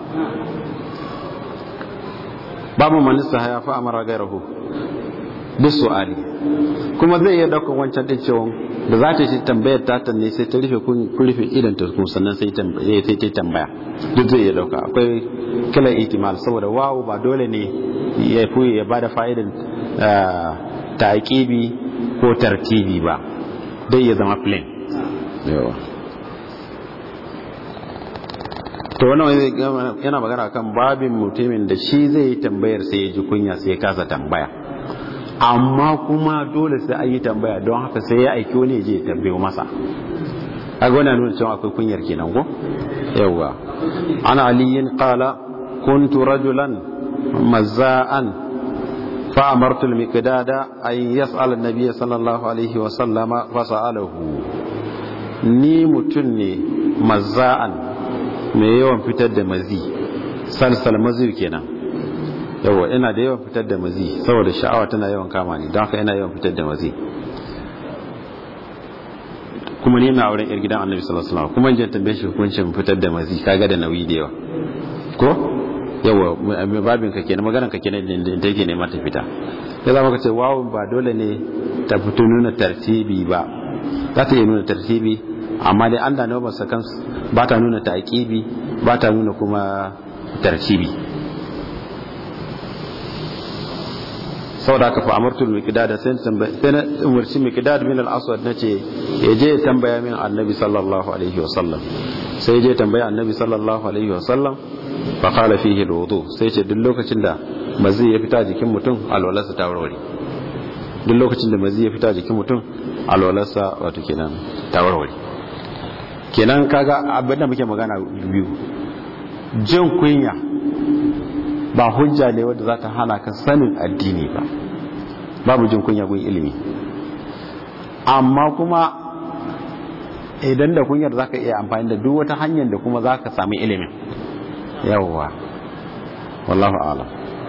babu manista haya fa amara gairahu duk su'ali kuma zai iya daukan wancan din cewa da za ta yi tambayar ta ta ne sai ta rufe kun rufe idan ta kuma sannan sai ta sai ta tambaya duk zai iya dauka akwai kila ihtimal saboda wawu ba dole ne ya fi ya bada fa'idan taqibi ko tartibi ba dai ya zama plain yawa to wannan yana magana kan babin mutumin da shi zai yi tambayar sai ya ji kunya sai ya kasa tambaya amma kuma dole sai an yi tambaya don haka sai ya aiki wani je ya tambayo masa kaga wannan nuna cewa akwai kunyar kenan ko yawa ana aliyin qala kuntu rajulan mazza'an fa amartu al-miqdada ay yas'al an-nabiy sallallahu alaihi wa sallama fa sa'alahu ni mutun ne mazza'an mai yawan fitar da mazi salsal mazi kenan yawa ina da yawan fitar da mazi saboda sha'awa tana yawan kama ni don haka ina yawan fitar da mazi kuma ni na auren yar gidan annabi sallallahu alaihi wasallam kuma jin tambaye shi hukuncin fitar da mazi kaga da nauyi da yawa ko yawa babin ka kenan maganar ka kenan da yake nema ta fita ya zama ka ce wawo ba dole ne ta fito nuna tartibi ba za ta yi nuna tartibi amma dai an da nawa sakan ba ta nuna taqibi ba ta nuna kuma tartibi saboda haka fa amartu al-miqdad sai sai na umarci miqdad min al-aswad nace ya je tambaya min annabi sallallahu alaihi wasallam sai je tambaya annabi sallallahu alaihi wasallam fa qala fihi al-wudu sai ce duk lokacin da mazi ya fita jikin mutum alwalarsa ta warware duk lokacin da mazi ya fita jikin mutum alwalarsa wato kenan ta warware kenan kaga abin da muke magana biyu jin kunya ba hujja ne wadda za ta hana ka sanin addini ba babu jin kunya gun ilimi amma kuma idan da kunyar za ka iya amfani da duk wata hanyar da kuma za ka sami ilimin yawwa wallahu ala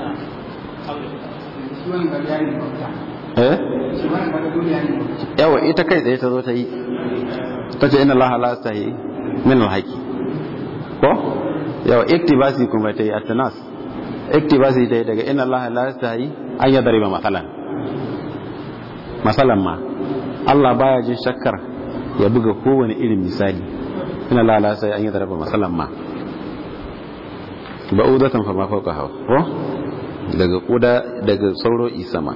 yawa ita kai tsaye ta zo ta yi ta ce ina laha la ta yi min alhaki ko yawa iktibasi kuma ta yi atanas iktibasi dai daga inna Allah la yastahi an yadriba masalan masalan ma Allah baya jin shakkar ya buga kowane irin misali inna Allah la yastahi an yadriba masalan ma ba'udatan fa ma fawqa hawa ko daga kuda daga sauro isama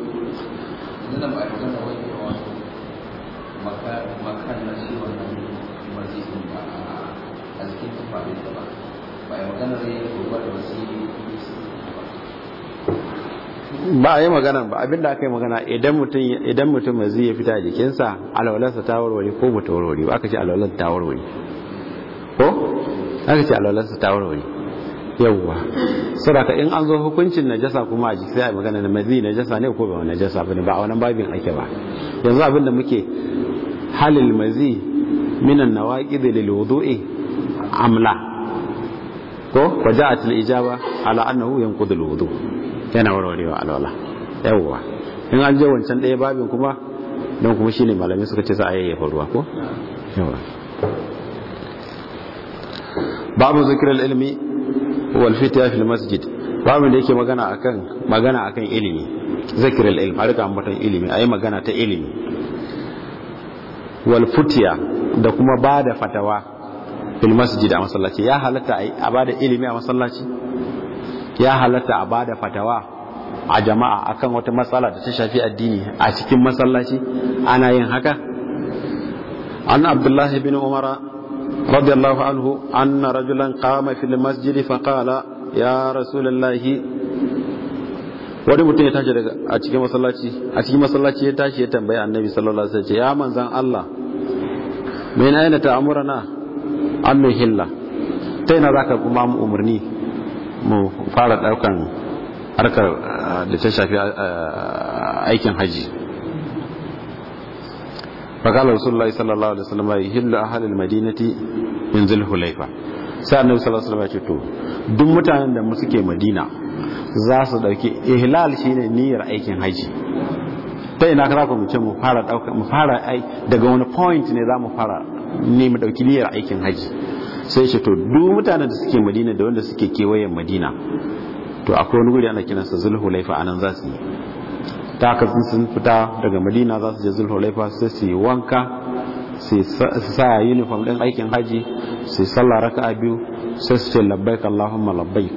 ba a yi magana ba abinda aka yi magana idan mutum idan mutum mazi ya fita a jikinsa alwalarsa ta warware ko ba ta warware ba aka ce alwalarsa ta warware ko aka ce alwalarsa ta warware yawwa saboda in an zo hukuncin najasa kuma a jiki sai a magana na mazi najasa ne ko ba najasa bane ba a wannan babin ake ba yanzu abinda muke halil mazi minan nawaqid lil wudu'i amla ko waja'at al ijaba ala annahu yanqudu al wudu' yana warwarewa alwala yawwa in an je wancan ɗaya babin kuma don kuma shine malamai suka ce za a yayyafa ruwa ko yawa babu zikirar ilmi wal fitya fil masjid babu da yake magana akan magana akan ilimi zikirar ilmi a rika ambatan ilimi ayi magana ta ilimi wal fitya da kuma bada fatawa fil masjid a masallaci ya halatta a bada ilimi a masallaci ya halatta a bada fatawa a jama'a akan wata matsala da ta shafi addini a cikin masallaci ana yin haka an abdullahi bin umara radiyallahu anhu anna rajulan qama fil masjid fa qala ya rasulullahi wani mutum ya tashi daga a cikin masallaci a cikin masallaci ya tashi ya tambayi annabi sallallahu alaihi wasallam ya manzan Allah min aina ta'muruna an hilla ta ina zaka kuma mu umarni mu fara daukan harkar da ta shafi aikin haji fakala rasulullahi sallallahu alaihi wasallam ya hillu ahalil madinati min zulhulaifa sai annabi sallallahu alaihi wasallam ya ce to duk mutanen da mu suke madina za su dauki ihlal shine niyyar aikin haji ta ina ka zaka mu ce mu fara dauka mu fara ai daga wani point ne za mu fara ne mu dauki niyyar aikin haji sai ce to duk mutanen da suke madina da wanda suke kewayen madina to akwai wani guri ana kiransa zulhulaifa anan za su yi ta haka sun fita daga madina za su je zulhulaifa sai su yi wanka su sa uniform din aikin haji su sallah raka'a biyu sai su ce labbaik allahumma labbaik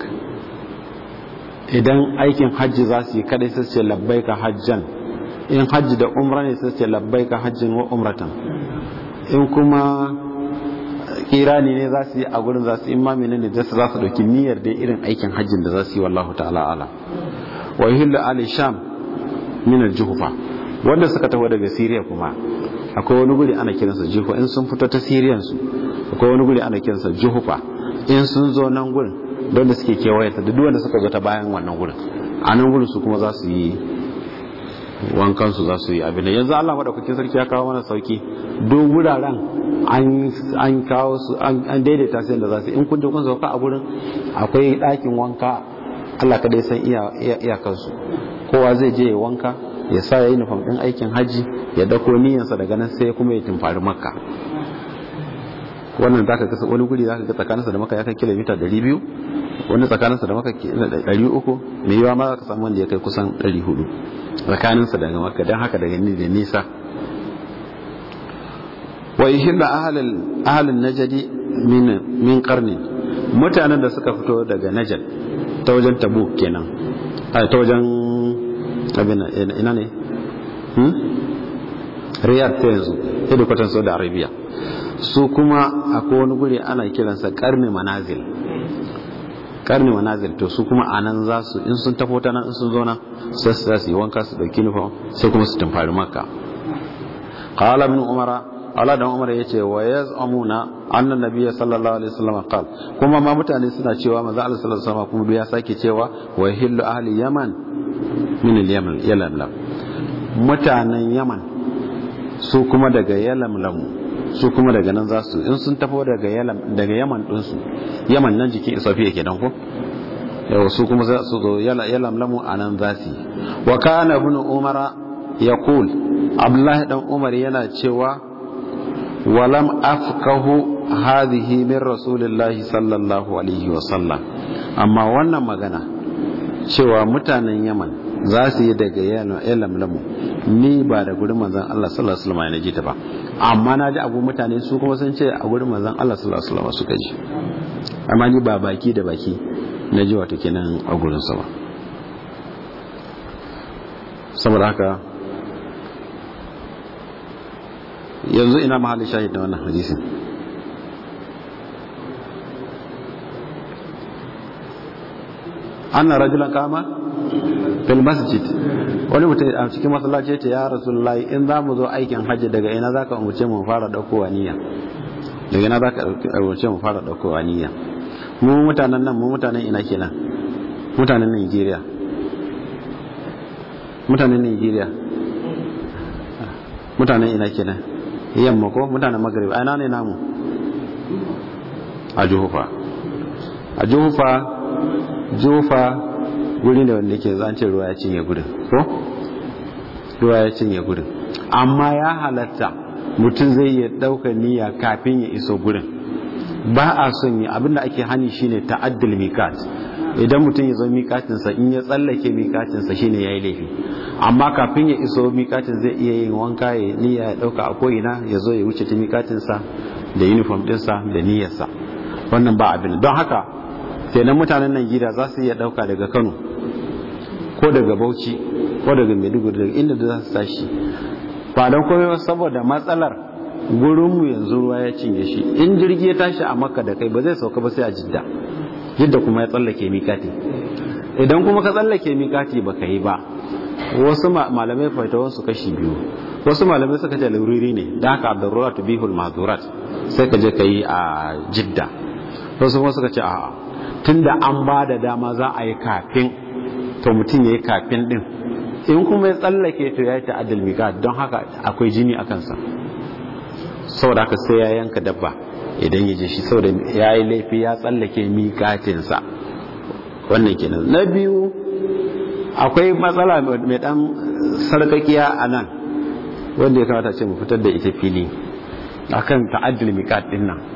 idan aikin haji za su yi kadai sai su ce labbaik hajjan in haji da umra ne sai su ce labbaik hajjin wa umratan in kuma kirani ne za su yi a gurin za su imami ne da za su dauki niyyar da irin aikin hajjin da za su yi wallahu ta'ala ala wa yuhillu ali sham min al-juhfa wanda suka taho daga Syria kuma akwai wani guri ana kiransa Juhfa in sun fito ta Syrian su akwai wani guri ana kiransa Juhfa in sun zo nan gurin don da suke kewaye ta duk wanda suka zo ta bayan wannan gurin a nan gurin su kuma za su yi wankan su za su yi abin da yanzu Allah madaukakin sarki ya kawo mana sauki duk wuraren an kawo su an daidaita su yadda za su in kun je kun sauka a gurin akwai ɗakin wanka Allah kadai san iyakansu kowa zai je ya wanka ya sa ya yi nufan ɗin aikin hajji ya dako niyansa daga nan sai kuma ya tumfari makka wannan za ka kasa wani guri za ka ga tsakaninsa da maka ya kai kilomita 200 wani tsakaninsa da maka 300 mai yiwa ma za ka samu wanda ya kai kusan 400 tsakaninsa daga maka don haka daga ni da nisa wa ihilla ahalin najadi min karni mutanen da suka fito daga najad ta wajen tabu kenan ta wajen abin ina ne riyadh ta yanzu hedikwatan saudi arabia su kuma akwai wani guri ana kiransa karni manazil karni manazil to su kuma a nan za su in sun tafo ta nan in sun zo nan sai su za su yi wanka su dauki nufin sai kuma su tumfari makka qala ibn umara Allah dan Umar yace wa yaz'amuna anna nabiyya sallallahu alaihi wasallam qal kuma ma mutane suna cewa manzo Allah sallallahu alaihi wasallam kuma ya sake cewa wa hillu ahli yaman min al-yaman yalamlam mutanen yaman su kuma daga yalamlam su kuma daga nan za su in sun tafo daga yalam daga yaman din su yaman nan jikin isafiya kenan ko yau su kuma za su zo yalamlamu anan za su wa kana ibn umara yaqul abdullahi dan umar yana cewa ولم أفقه هذه من رسول الله صلى الله عليه وسلم أما وانا مغانا cewa mutanen Yaman za su yi daga yalamlamu ni ba da gurin manzon Allah sallallahu alaihi wasallam na ji ta ba amma na ji abu mutane su kuma sun ce a gurin manzon Allah sallallahu alaihi wasallam suka ji amma ni ba baki da baki na ji wato kenan a gurin sa ba saboda haka yanzu ina mahallin shahid da wannan hadisin anna rajulan kama fil masjid wani mutum a cikin masallaci ya ce ya rasulullahi in za mu zo aikin hajji daga ina za ka umarce mu fara daukowa niyya daga ina za ka umarce mu fara daukowa niyya mu mutanen nan mu mutanen ina kenan mutanen Nigeria mutanen Nigeria mutanen ina kenan yamma ko mutanen magrib a ina ne namu a juhufa a juhufa juhufa guri ne wanda yake zance ruwa ya cinye gurin ko ruwa ya cinye gurin amma ya halatta mutum zai iya ɗaukar niyya kafin ya iso gurin ba a son yi abinda ake hani shine ta'addul mikat idan mutum ya zo mikatinsa in ya tsallake mikatinsa shine yayi laifi amma kafin ya iso mikatin zai iya yin wanka ya niyya ya dauka a ko'ina ya zo ya wuce ta mikatinsa da uniform dinsa da niyyarsa wannan ba abin don haka kenan mutanen nan gida za su iya dauka daga Kano ko daga Bauchi ko daga Maiduguri daga inda za su tashi ba don komai saboda matsalar gurinmu yanzu ruwa ya cinye shi in jirgi ya tashi a makka da kai ba zai sauka ba sai a jidda jidda kuma ya tsallake mikati idan kuma ka tsallake mikati ba ka yi ba wasu malamai faitawan su kashi biyu wasu malamai suka ce lauriri ne da haka abdurrurat bihul mazurat sai ka je ka yi a jidda wasu kuma suka ce a tunda an ba da dama za a yi kafin to mutum ya yi kafin din in kuma ya tsallake to ya yi ta'addal mikat don haka akwai jini a kansa saboda haka sai ya yanka dabba idan ya je shi saboda ya yi laifi ya tsallake miƙatinsa wannan kenan na biyu akwai matsala mai dan sarkakiya a nan wanda ya kamata ce mu fitar da ita fili akan ta'addul miqat din nan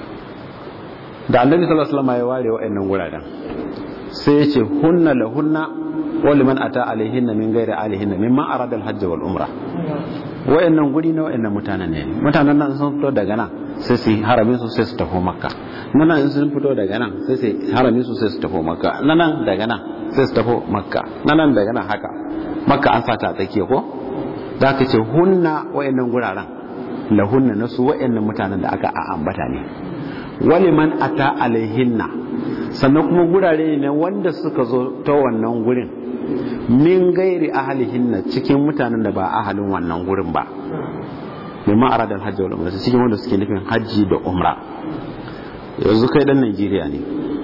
da annabi sallallahu alaihi wasallam ya ware wa'annan wuraren sai ya ce hunna lahunna wa liman ata alaihinna min ghairi alihinna mimman arada al-hajj wal umra wa'annan guri na wa'annan mutanen ne mutanen nan sun fito daga nan sai su haramin su sai su tafi makka nan in sun fito daga nan sai su haramin su sai su tafi makka nan daga nan sai su tafi makka nan daga nan haka makka an sata a tsakiya ko da ka ce hunna wa'annan guraren lahunna na su wa'annan mutanen da aka ambata ne wali man ata alaihinna sannan kuma gurare ne wanda suka zo ta wannan gurin min gairi ahalihinna cikin mutanen da ba ahalin wannan gurin ba mimma arada alhajji wal umra cikin wanda suke nufin hajji da umra yanzu kai dan Najeriya ne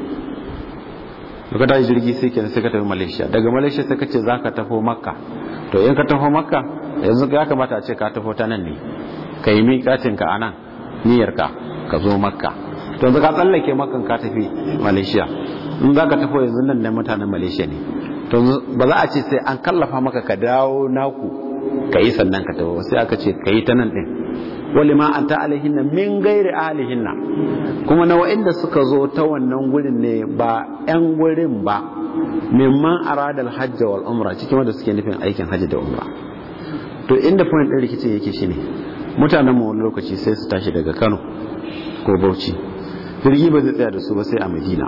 daga tashi jirgi sai kenan sai ka tafi Malaysia daga Malaysia sai ka ce zaka tafi Makka to in ka tafi Makka yanzu ya kamata a ce ka tafi ta nan ne ka yi miƙatin ka anan niyyar ka ka zo Makka to yanzu ka tsallake Makkan ka tafi Malaysia in za ka tafi yanzu nan ne mutanen Malaysia ne to ba za a ce sai an kallafa maka ka dawo naku ka yi sannan ka tafi sai aka ce ka yi ta nan ɗin wali ma an ta alihinna min gairi alihinna kuma na wa'inda suka zo ta wannan gurin ne ba 'yan gurin ba mimman aradal hajji wal umra cikin wanda suke nufin aikin hajji da umra to inda point ɗin rikicin yake shine mutanen mu wani lokaci sai su tashi daga Kano ko Bauchi jirgi ba zai tsaya da su ba sai a Madina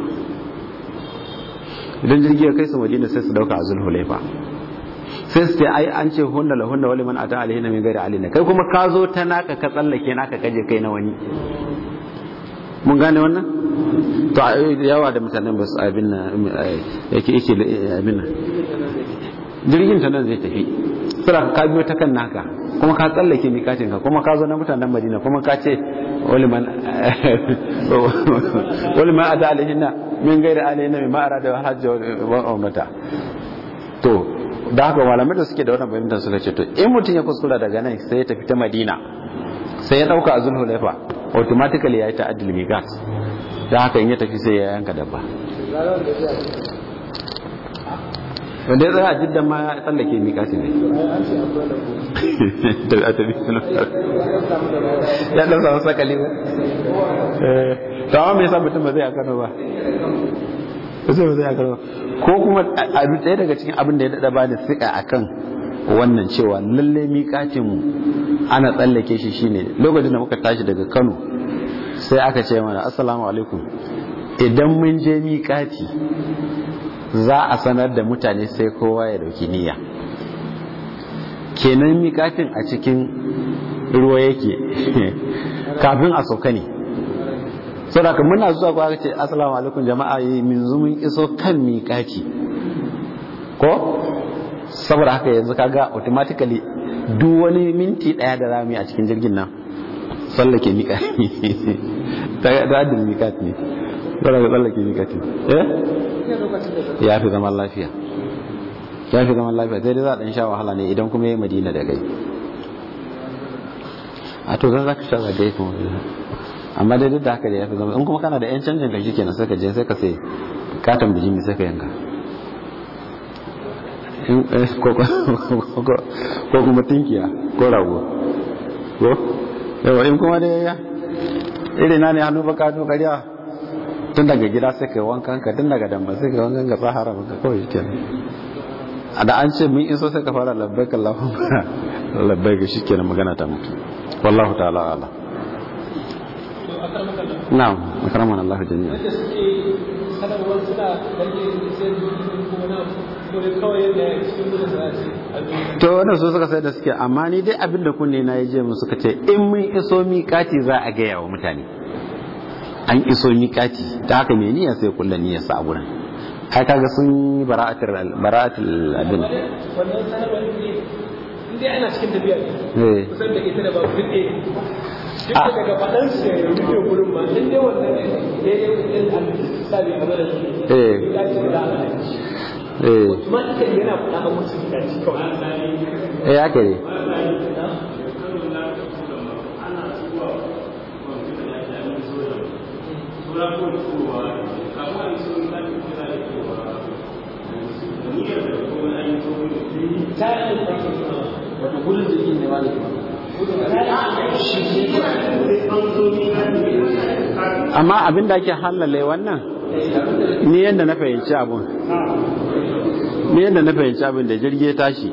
idan jirgi ya kai su Madina sai su dauka a Zulhulaifa sai su ce ai an ce hunna la hunna wali man ata alaihi min ghairi alina kai kuma ka zo ta naka ka tsallake naka kaje kai na wani mun gane wannan to yawa da mutanen ba su abin nan yake yake abin nan jirgin ta nan zai tafi sura ka biyo ta kan naka kuma ka tsallake miƙatin ka kuma ka zo na mutanen Madina kuma ka ce wali man wali man ata alaihi min ghairi alina min ma'ara da hajji wa umrata to da haka malamai da suke da wannan fahimtar suka ce to in mutum ya kuskura daga nan sai ya tafi ta madina sai ya dauka a zulhulaifa automatically ya yi ta'addil miqat da haka in ya tafi sai ya yanka dabba wanda ya tsaya a jiddan ma ya tsallake miqati ne da a tafi ya dan samu sakali ba to amma me yasa mutum ba zai a Kano ba sai ba zai a Kano ba ko kuma abin ɗaya daga cikin abin da ya daɗa bani siƙa a kan wannan cewa lalle miƙatinmu ana tsallake shi shine lokacin da muka tashi daga kano sai aka ce mana assalamu alaikum idan mun je miƙati za a sanar da mutane sai kowa ya dauki niyya kenan miƙatin a cikin ruwa yake kafin a sauka ne saboda muna zuwa ko aka ce assalamu alaikum jama'a yi min zumun iso kan miƙaci ko saboda haka yanzu kaga automatically duk wani minti daya da rami a cikin jirgin nan tsallake miƙaci ta adin miƙaci ne saboda ka tsallake miƙaci eh ya fi zaman lafiya ya fi zaman lafiya sai dai za a ɗan sha wahala ne idan kuma ya yi madina da gai a to zan za ka sha zagaye kuma amma dai duk da haka da ya fi zama in kuma kana da yan canjin ka shikenan sai ka je sai ka sai katon bijimi sai ka yanka ko kuma tinkiya ko rago ko yawa in kuma da ya iri na ne hannu baka hannu kariya tun daga gida sai kai wankan ka tun daga damba sai kai wankan ka tsahara maka kawai ke a da an ce mun iso sai ka fara labbaik Allahumma labbaik shikenan magana ta mutu wallahu ta'ala ala na'am akramana Allah jami'a wanda suke sanarwar suna rage sai kuma na ko dai kawai yadda ya cikin gudun da za su to wannan su suka sai da suke amma ni dai abin da kunne na yaje mu suka ce in mun iso miƙati za a gaya wa mutane an iso miƙati ta haka me niyya sai kullun niyyar sa a gurin ai kaga sun yi bara'atul bara'atul abin wannan sanarwar ne in dai ana cikin tafiya eh kusan da ita da babu duk ɗaya duk da daga faɗan su ya rufe gurin ma in dai wannan ne daidai wajen al-sabi a mana shi Eh. ya ce da ana eh kuma ita yana faɗa a musu da shi kawai eh haka ne ta yi wata gudun da yin ne ba da amma abin da ake halale wannan ni yadda na fahimci abun ni yadda na fahimci abin da jirgi ya tashi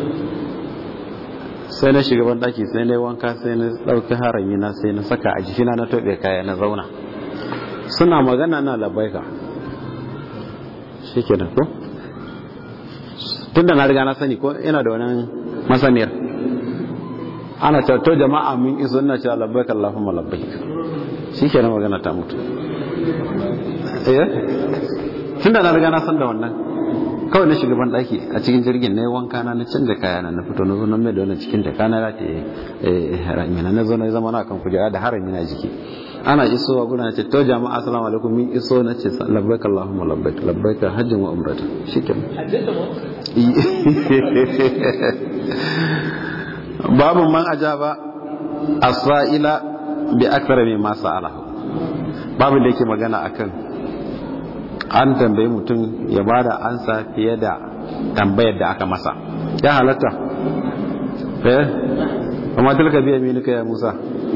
sai na shiga daki sai na yi wanka sai na ɗauki harami na sai na saka a jikina na tobe kaya na zauna suna magana na labaika shi ke ko tun da na riga na sani ko ina da wani masaniyar ana cewa to jama'a mun iso ina cewa labbaik Allahumma labbaik shikenan magana ta mutu eh tunda na riga na san da wannan kawai na shiga ban daki a cikin jirgin na yi wanka na na canza kaya na na fito na zo na mai da wannan cikin ta kana da eh harami na na zo na zama na kan kujera da harami na jiki ana isowa guna ce to jama'a assalamu alaikum min iso na ce labbaik Allahumma labbaik labbaik hajjin wa umrata shikenan haddasa mu babu man ajaba as-sa'ila bi akthara mimma sa'alahu babu da yake magana akan an tambayi mutum ya bada ansa fiye da tambayar da aka masa ya halatta eh amma tilka biya minika ya Musa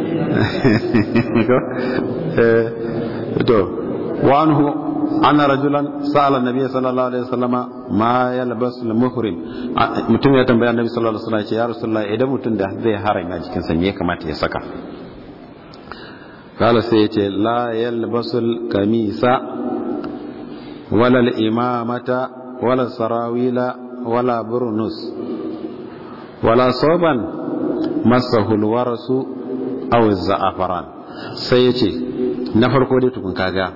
eh to wa anhu anna rajulan sa'ala an-nabiy sallallahu alaihi wasallama ma yalbas al-muhrim mutum ya tambaya annabi sallallahu alaihi wasallam ya ce ya rasulullah idan mutum da zai harama jikin sa me ya kamata ya saka kala sai ya ce la yalbasul kamisa wala al-imamata wala sarawila wala burnus wala soban masahu al-warasu aw az-za'afaran sai ya ce na farko dai tukun kaga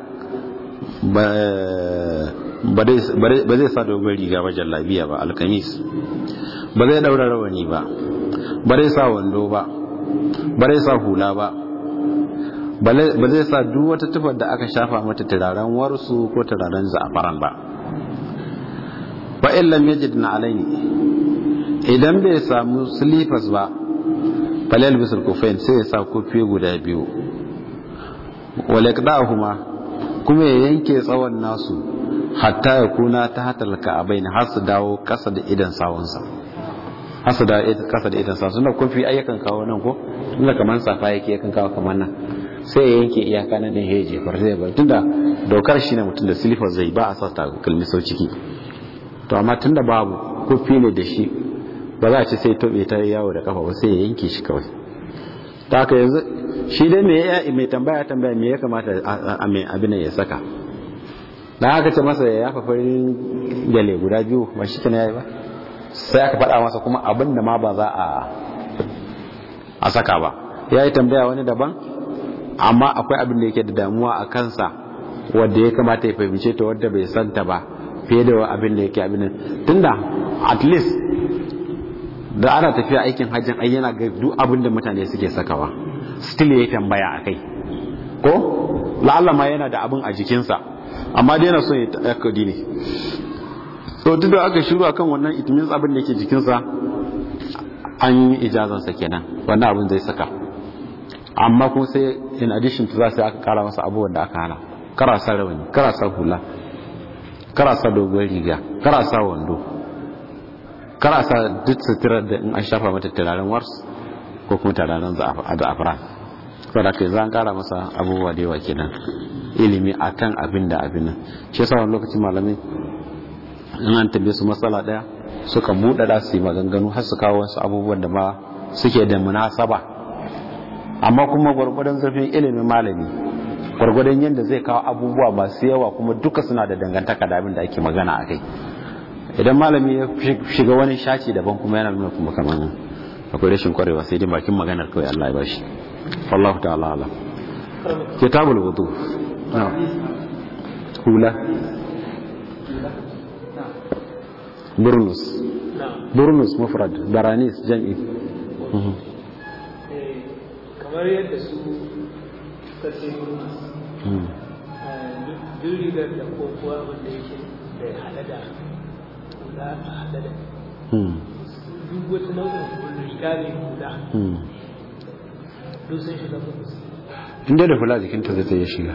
ba zai sa dogon riga ba jallabiya ba alkamis ba zai daura rawani ba ba zai sa wando ba ba zai sa hula ba ba zai sa duk wata tufar da aka shafa mata turaren warsu ko turaren za'afaran ba ba illam yajid na alaini idan bai samu silifas ba falal bisul kufain sai ya sa kofi guda biyu wale kuma kuma ya yanke tsawon nasu hatta ya kuna ta hatalka a bai har su dawo kasa da idan sawunsa har su dawo kasa da idan sawunsa suna kofi ayyakan kawo nan ko tunda kamar safa yake yakan kawo kamar nan sai ya yanke iyaka na da ya jefar zai bar tunda dokar shi ne mutum da silifar zai ba a sa takalmi sau ciki to amma tunda babu kofi ne da shi ba za a ci sai tobe ta yawo da kafa ba sai ya yanke shi kawai ta haka yanzu shi dai mai tambaya tambaya me ya kamata a mai abin ya saka da aka ce masa ya yafa farin gale guda biyu ba shi kenan yayi ba sai aka faɗa masa kuma abin da ma ba za a a saka ba ya yi tambaya wani daban amma akwai abin da yake da damuwa a kansa wadda ya kamata ya fahimce ta wadda bai santa ba fiye da abin da yake abin tunda at least da ana tafiya aikin hajjin ai yana ga duk abin da mutane suke sakawa still yayi tambaya akai ko la'alla ma yana da abin a jikinsa amma dai yana so ya takkadi ne so duk da aka shiru akan wannan it means abin da yake jikinsa an yi ijazansa kenan wannan abin zai saka amma kuma sai in addition to za sai aka kara masa abubuwan da aka hana kara sa rawani kara sa hula kara sa dogon riga kara sa wando kar a sa duk suturar da in an shafa mata turaren wars ko kuma turaren za'afran saboda kai za an kara masa abubuwa da yawa kenan ilimi akan abin da abin nan shi yasa wani lokacin malamai in an tambaye su matsala daya suka buɗe da su yi maganganu har su kawo wasu abubuwan da ma suke da munasaba amma kuma gwargwadon zurfin ilimin malami gwargwadon yadda zai kawo abubuwa masu yawa kuma duka suna da dangantaka da abin da ake magana a kai idan malami ya shiga wani shaci daban kuma yana nuna kuma kamar akwai rashin kwarewa sai dai bakin maganar kawai Allah ya bashi wallahu ta'ala alam kitabul wudu hula burnus burnus mufrad baranis jam'i kamar yadda su suka ce duk rigar da ko kuwa wanda yake da hada da hula a hada da duk wata nau'in riga ne hula duk sun shiga burnus inda da hula jikinta zai ta yi shiga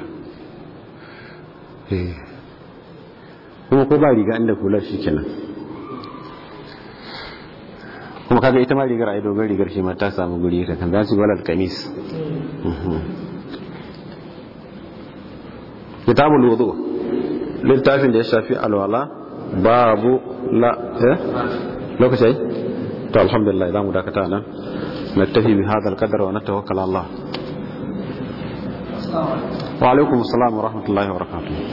kuma ko ba riga inda hula shi kenan kuma kaga ita ma rigar a yi dogon rigar shi ma ta samu guri ta kan za su walal kamis kitabul wudu littafin da ya shafi alwala babu la eh lokaci to alhamdulillah za mu dakata nan naktafi bi hadha alqadar wa natawakkal ala Allah wa alaikum assalam wa rahmatullahi wa barakatuh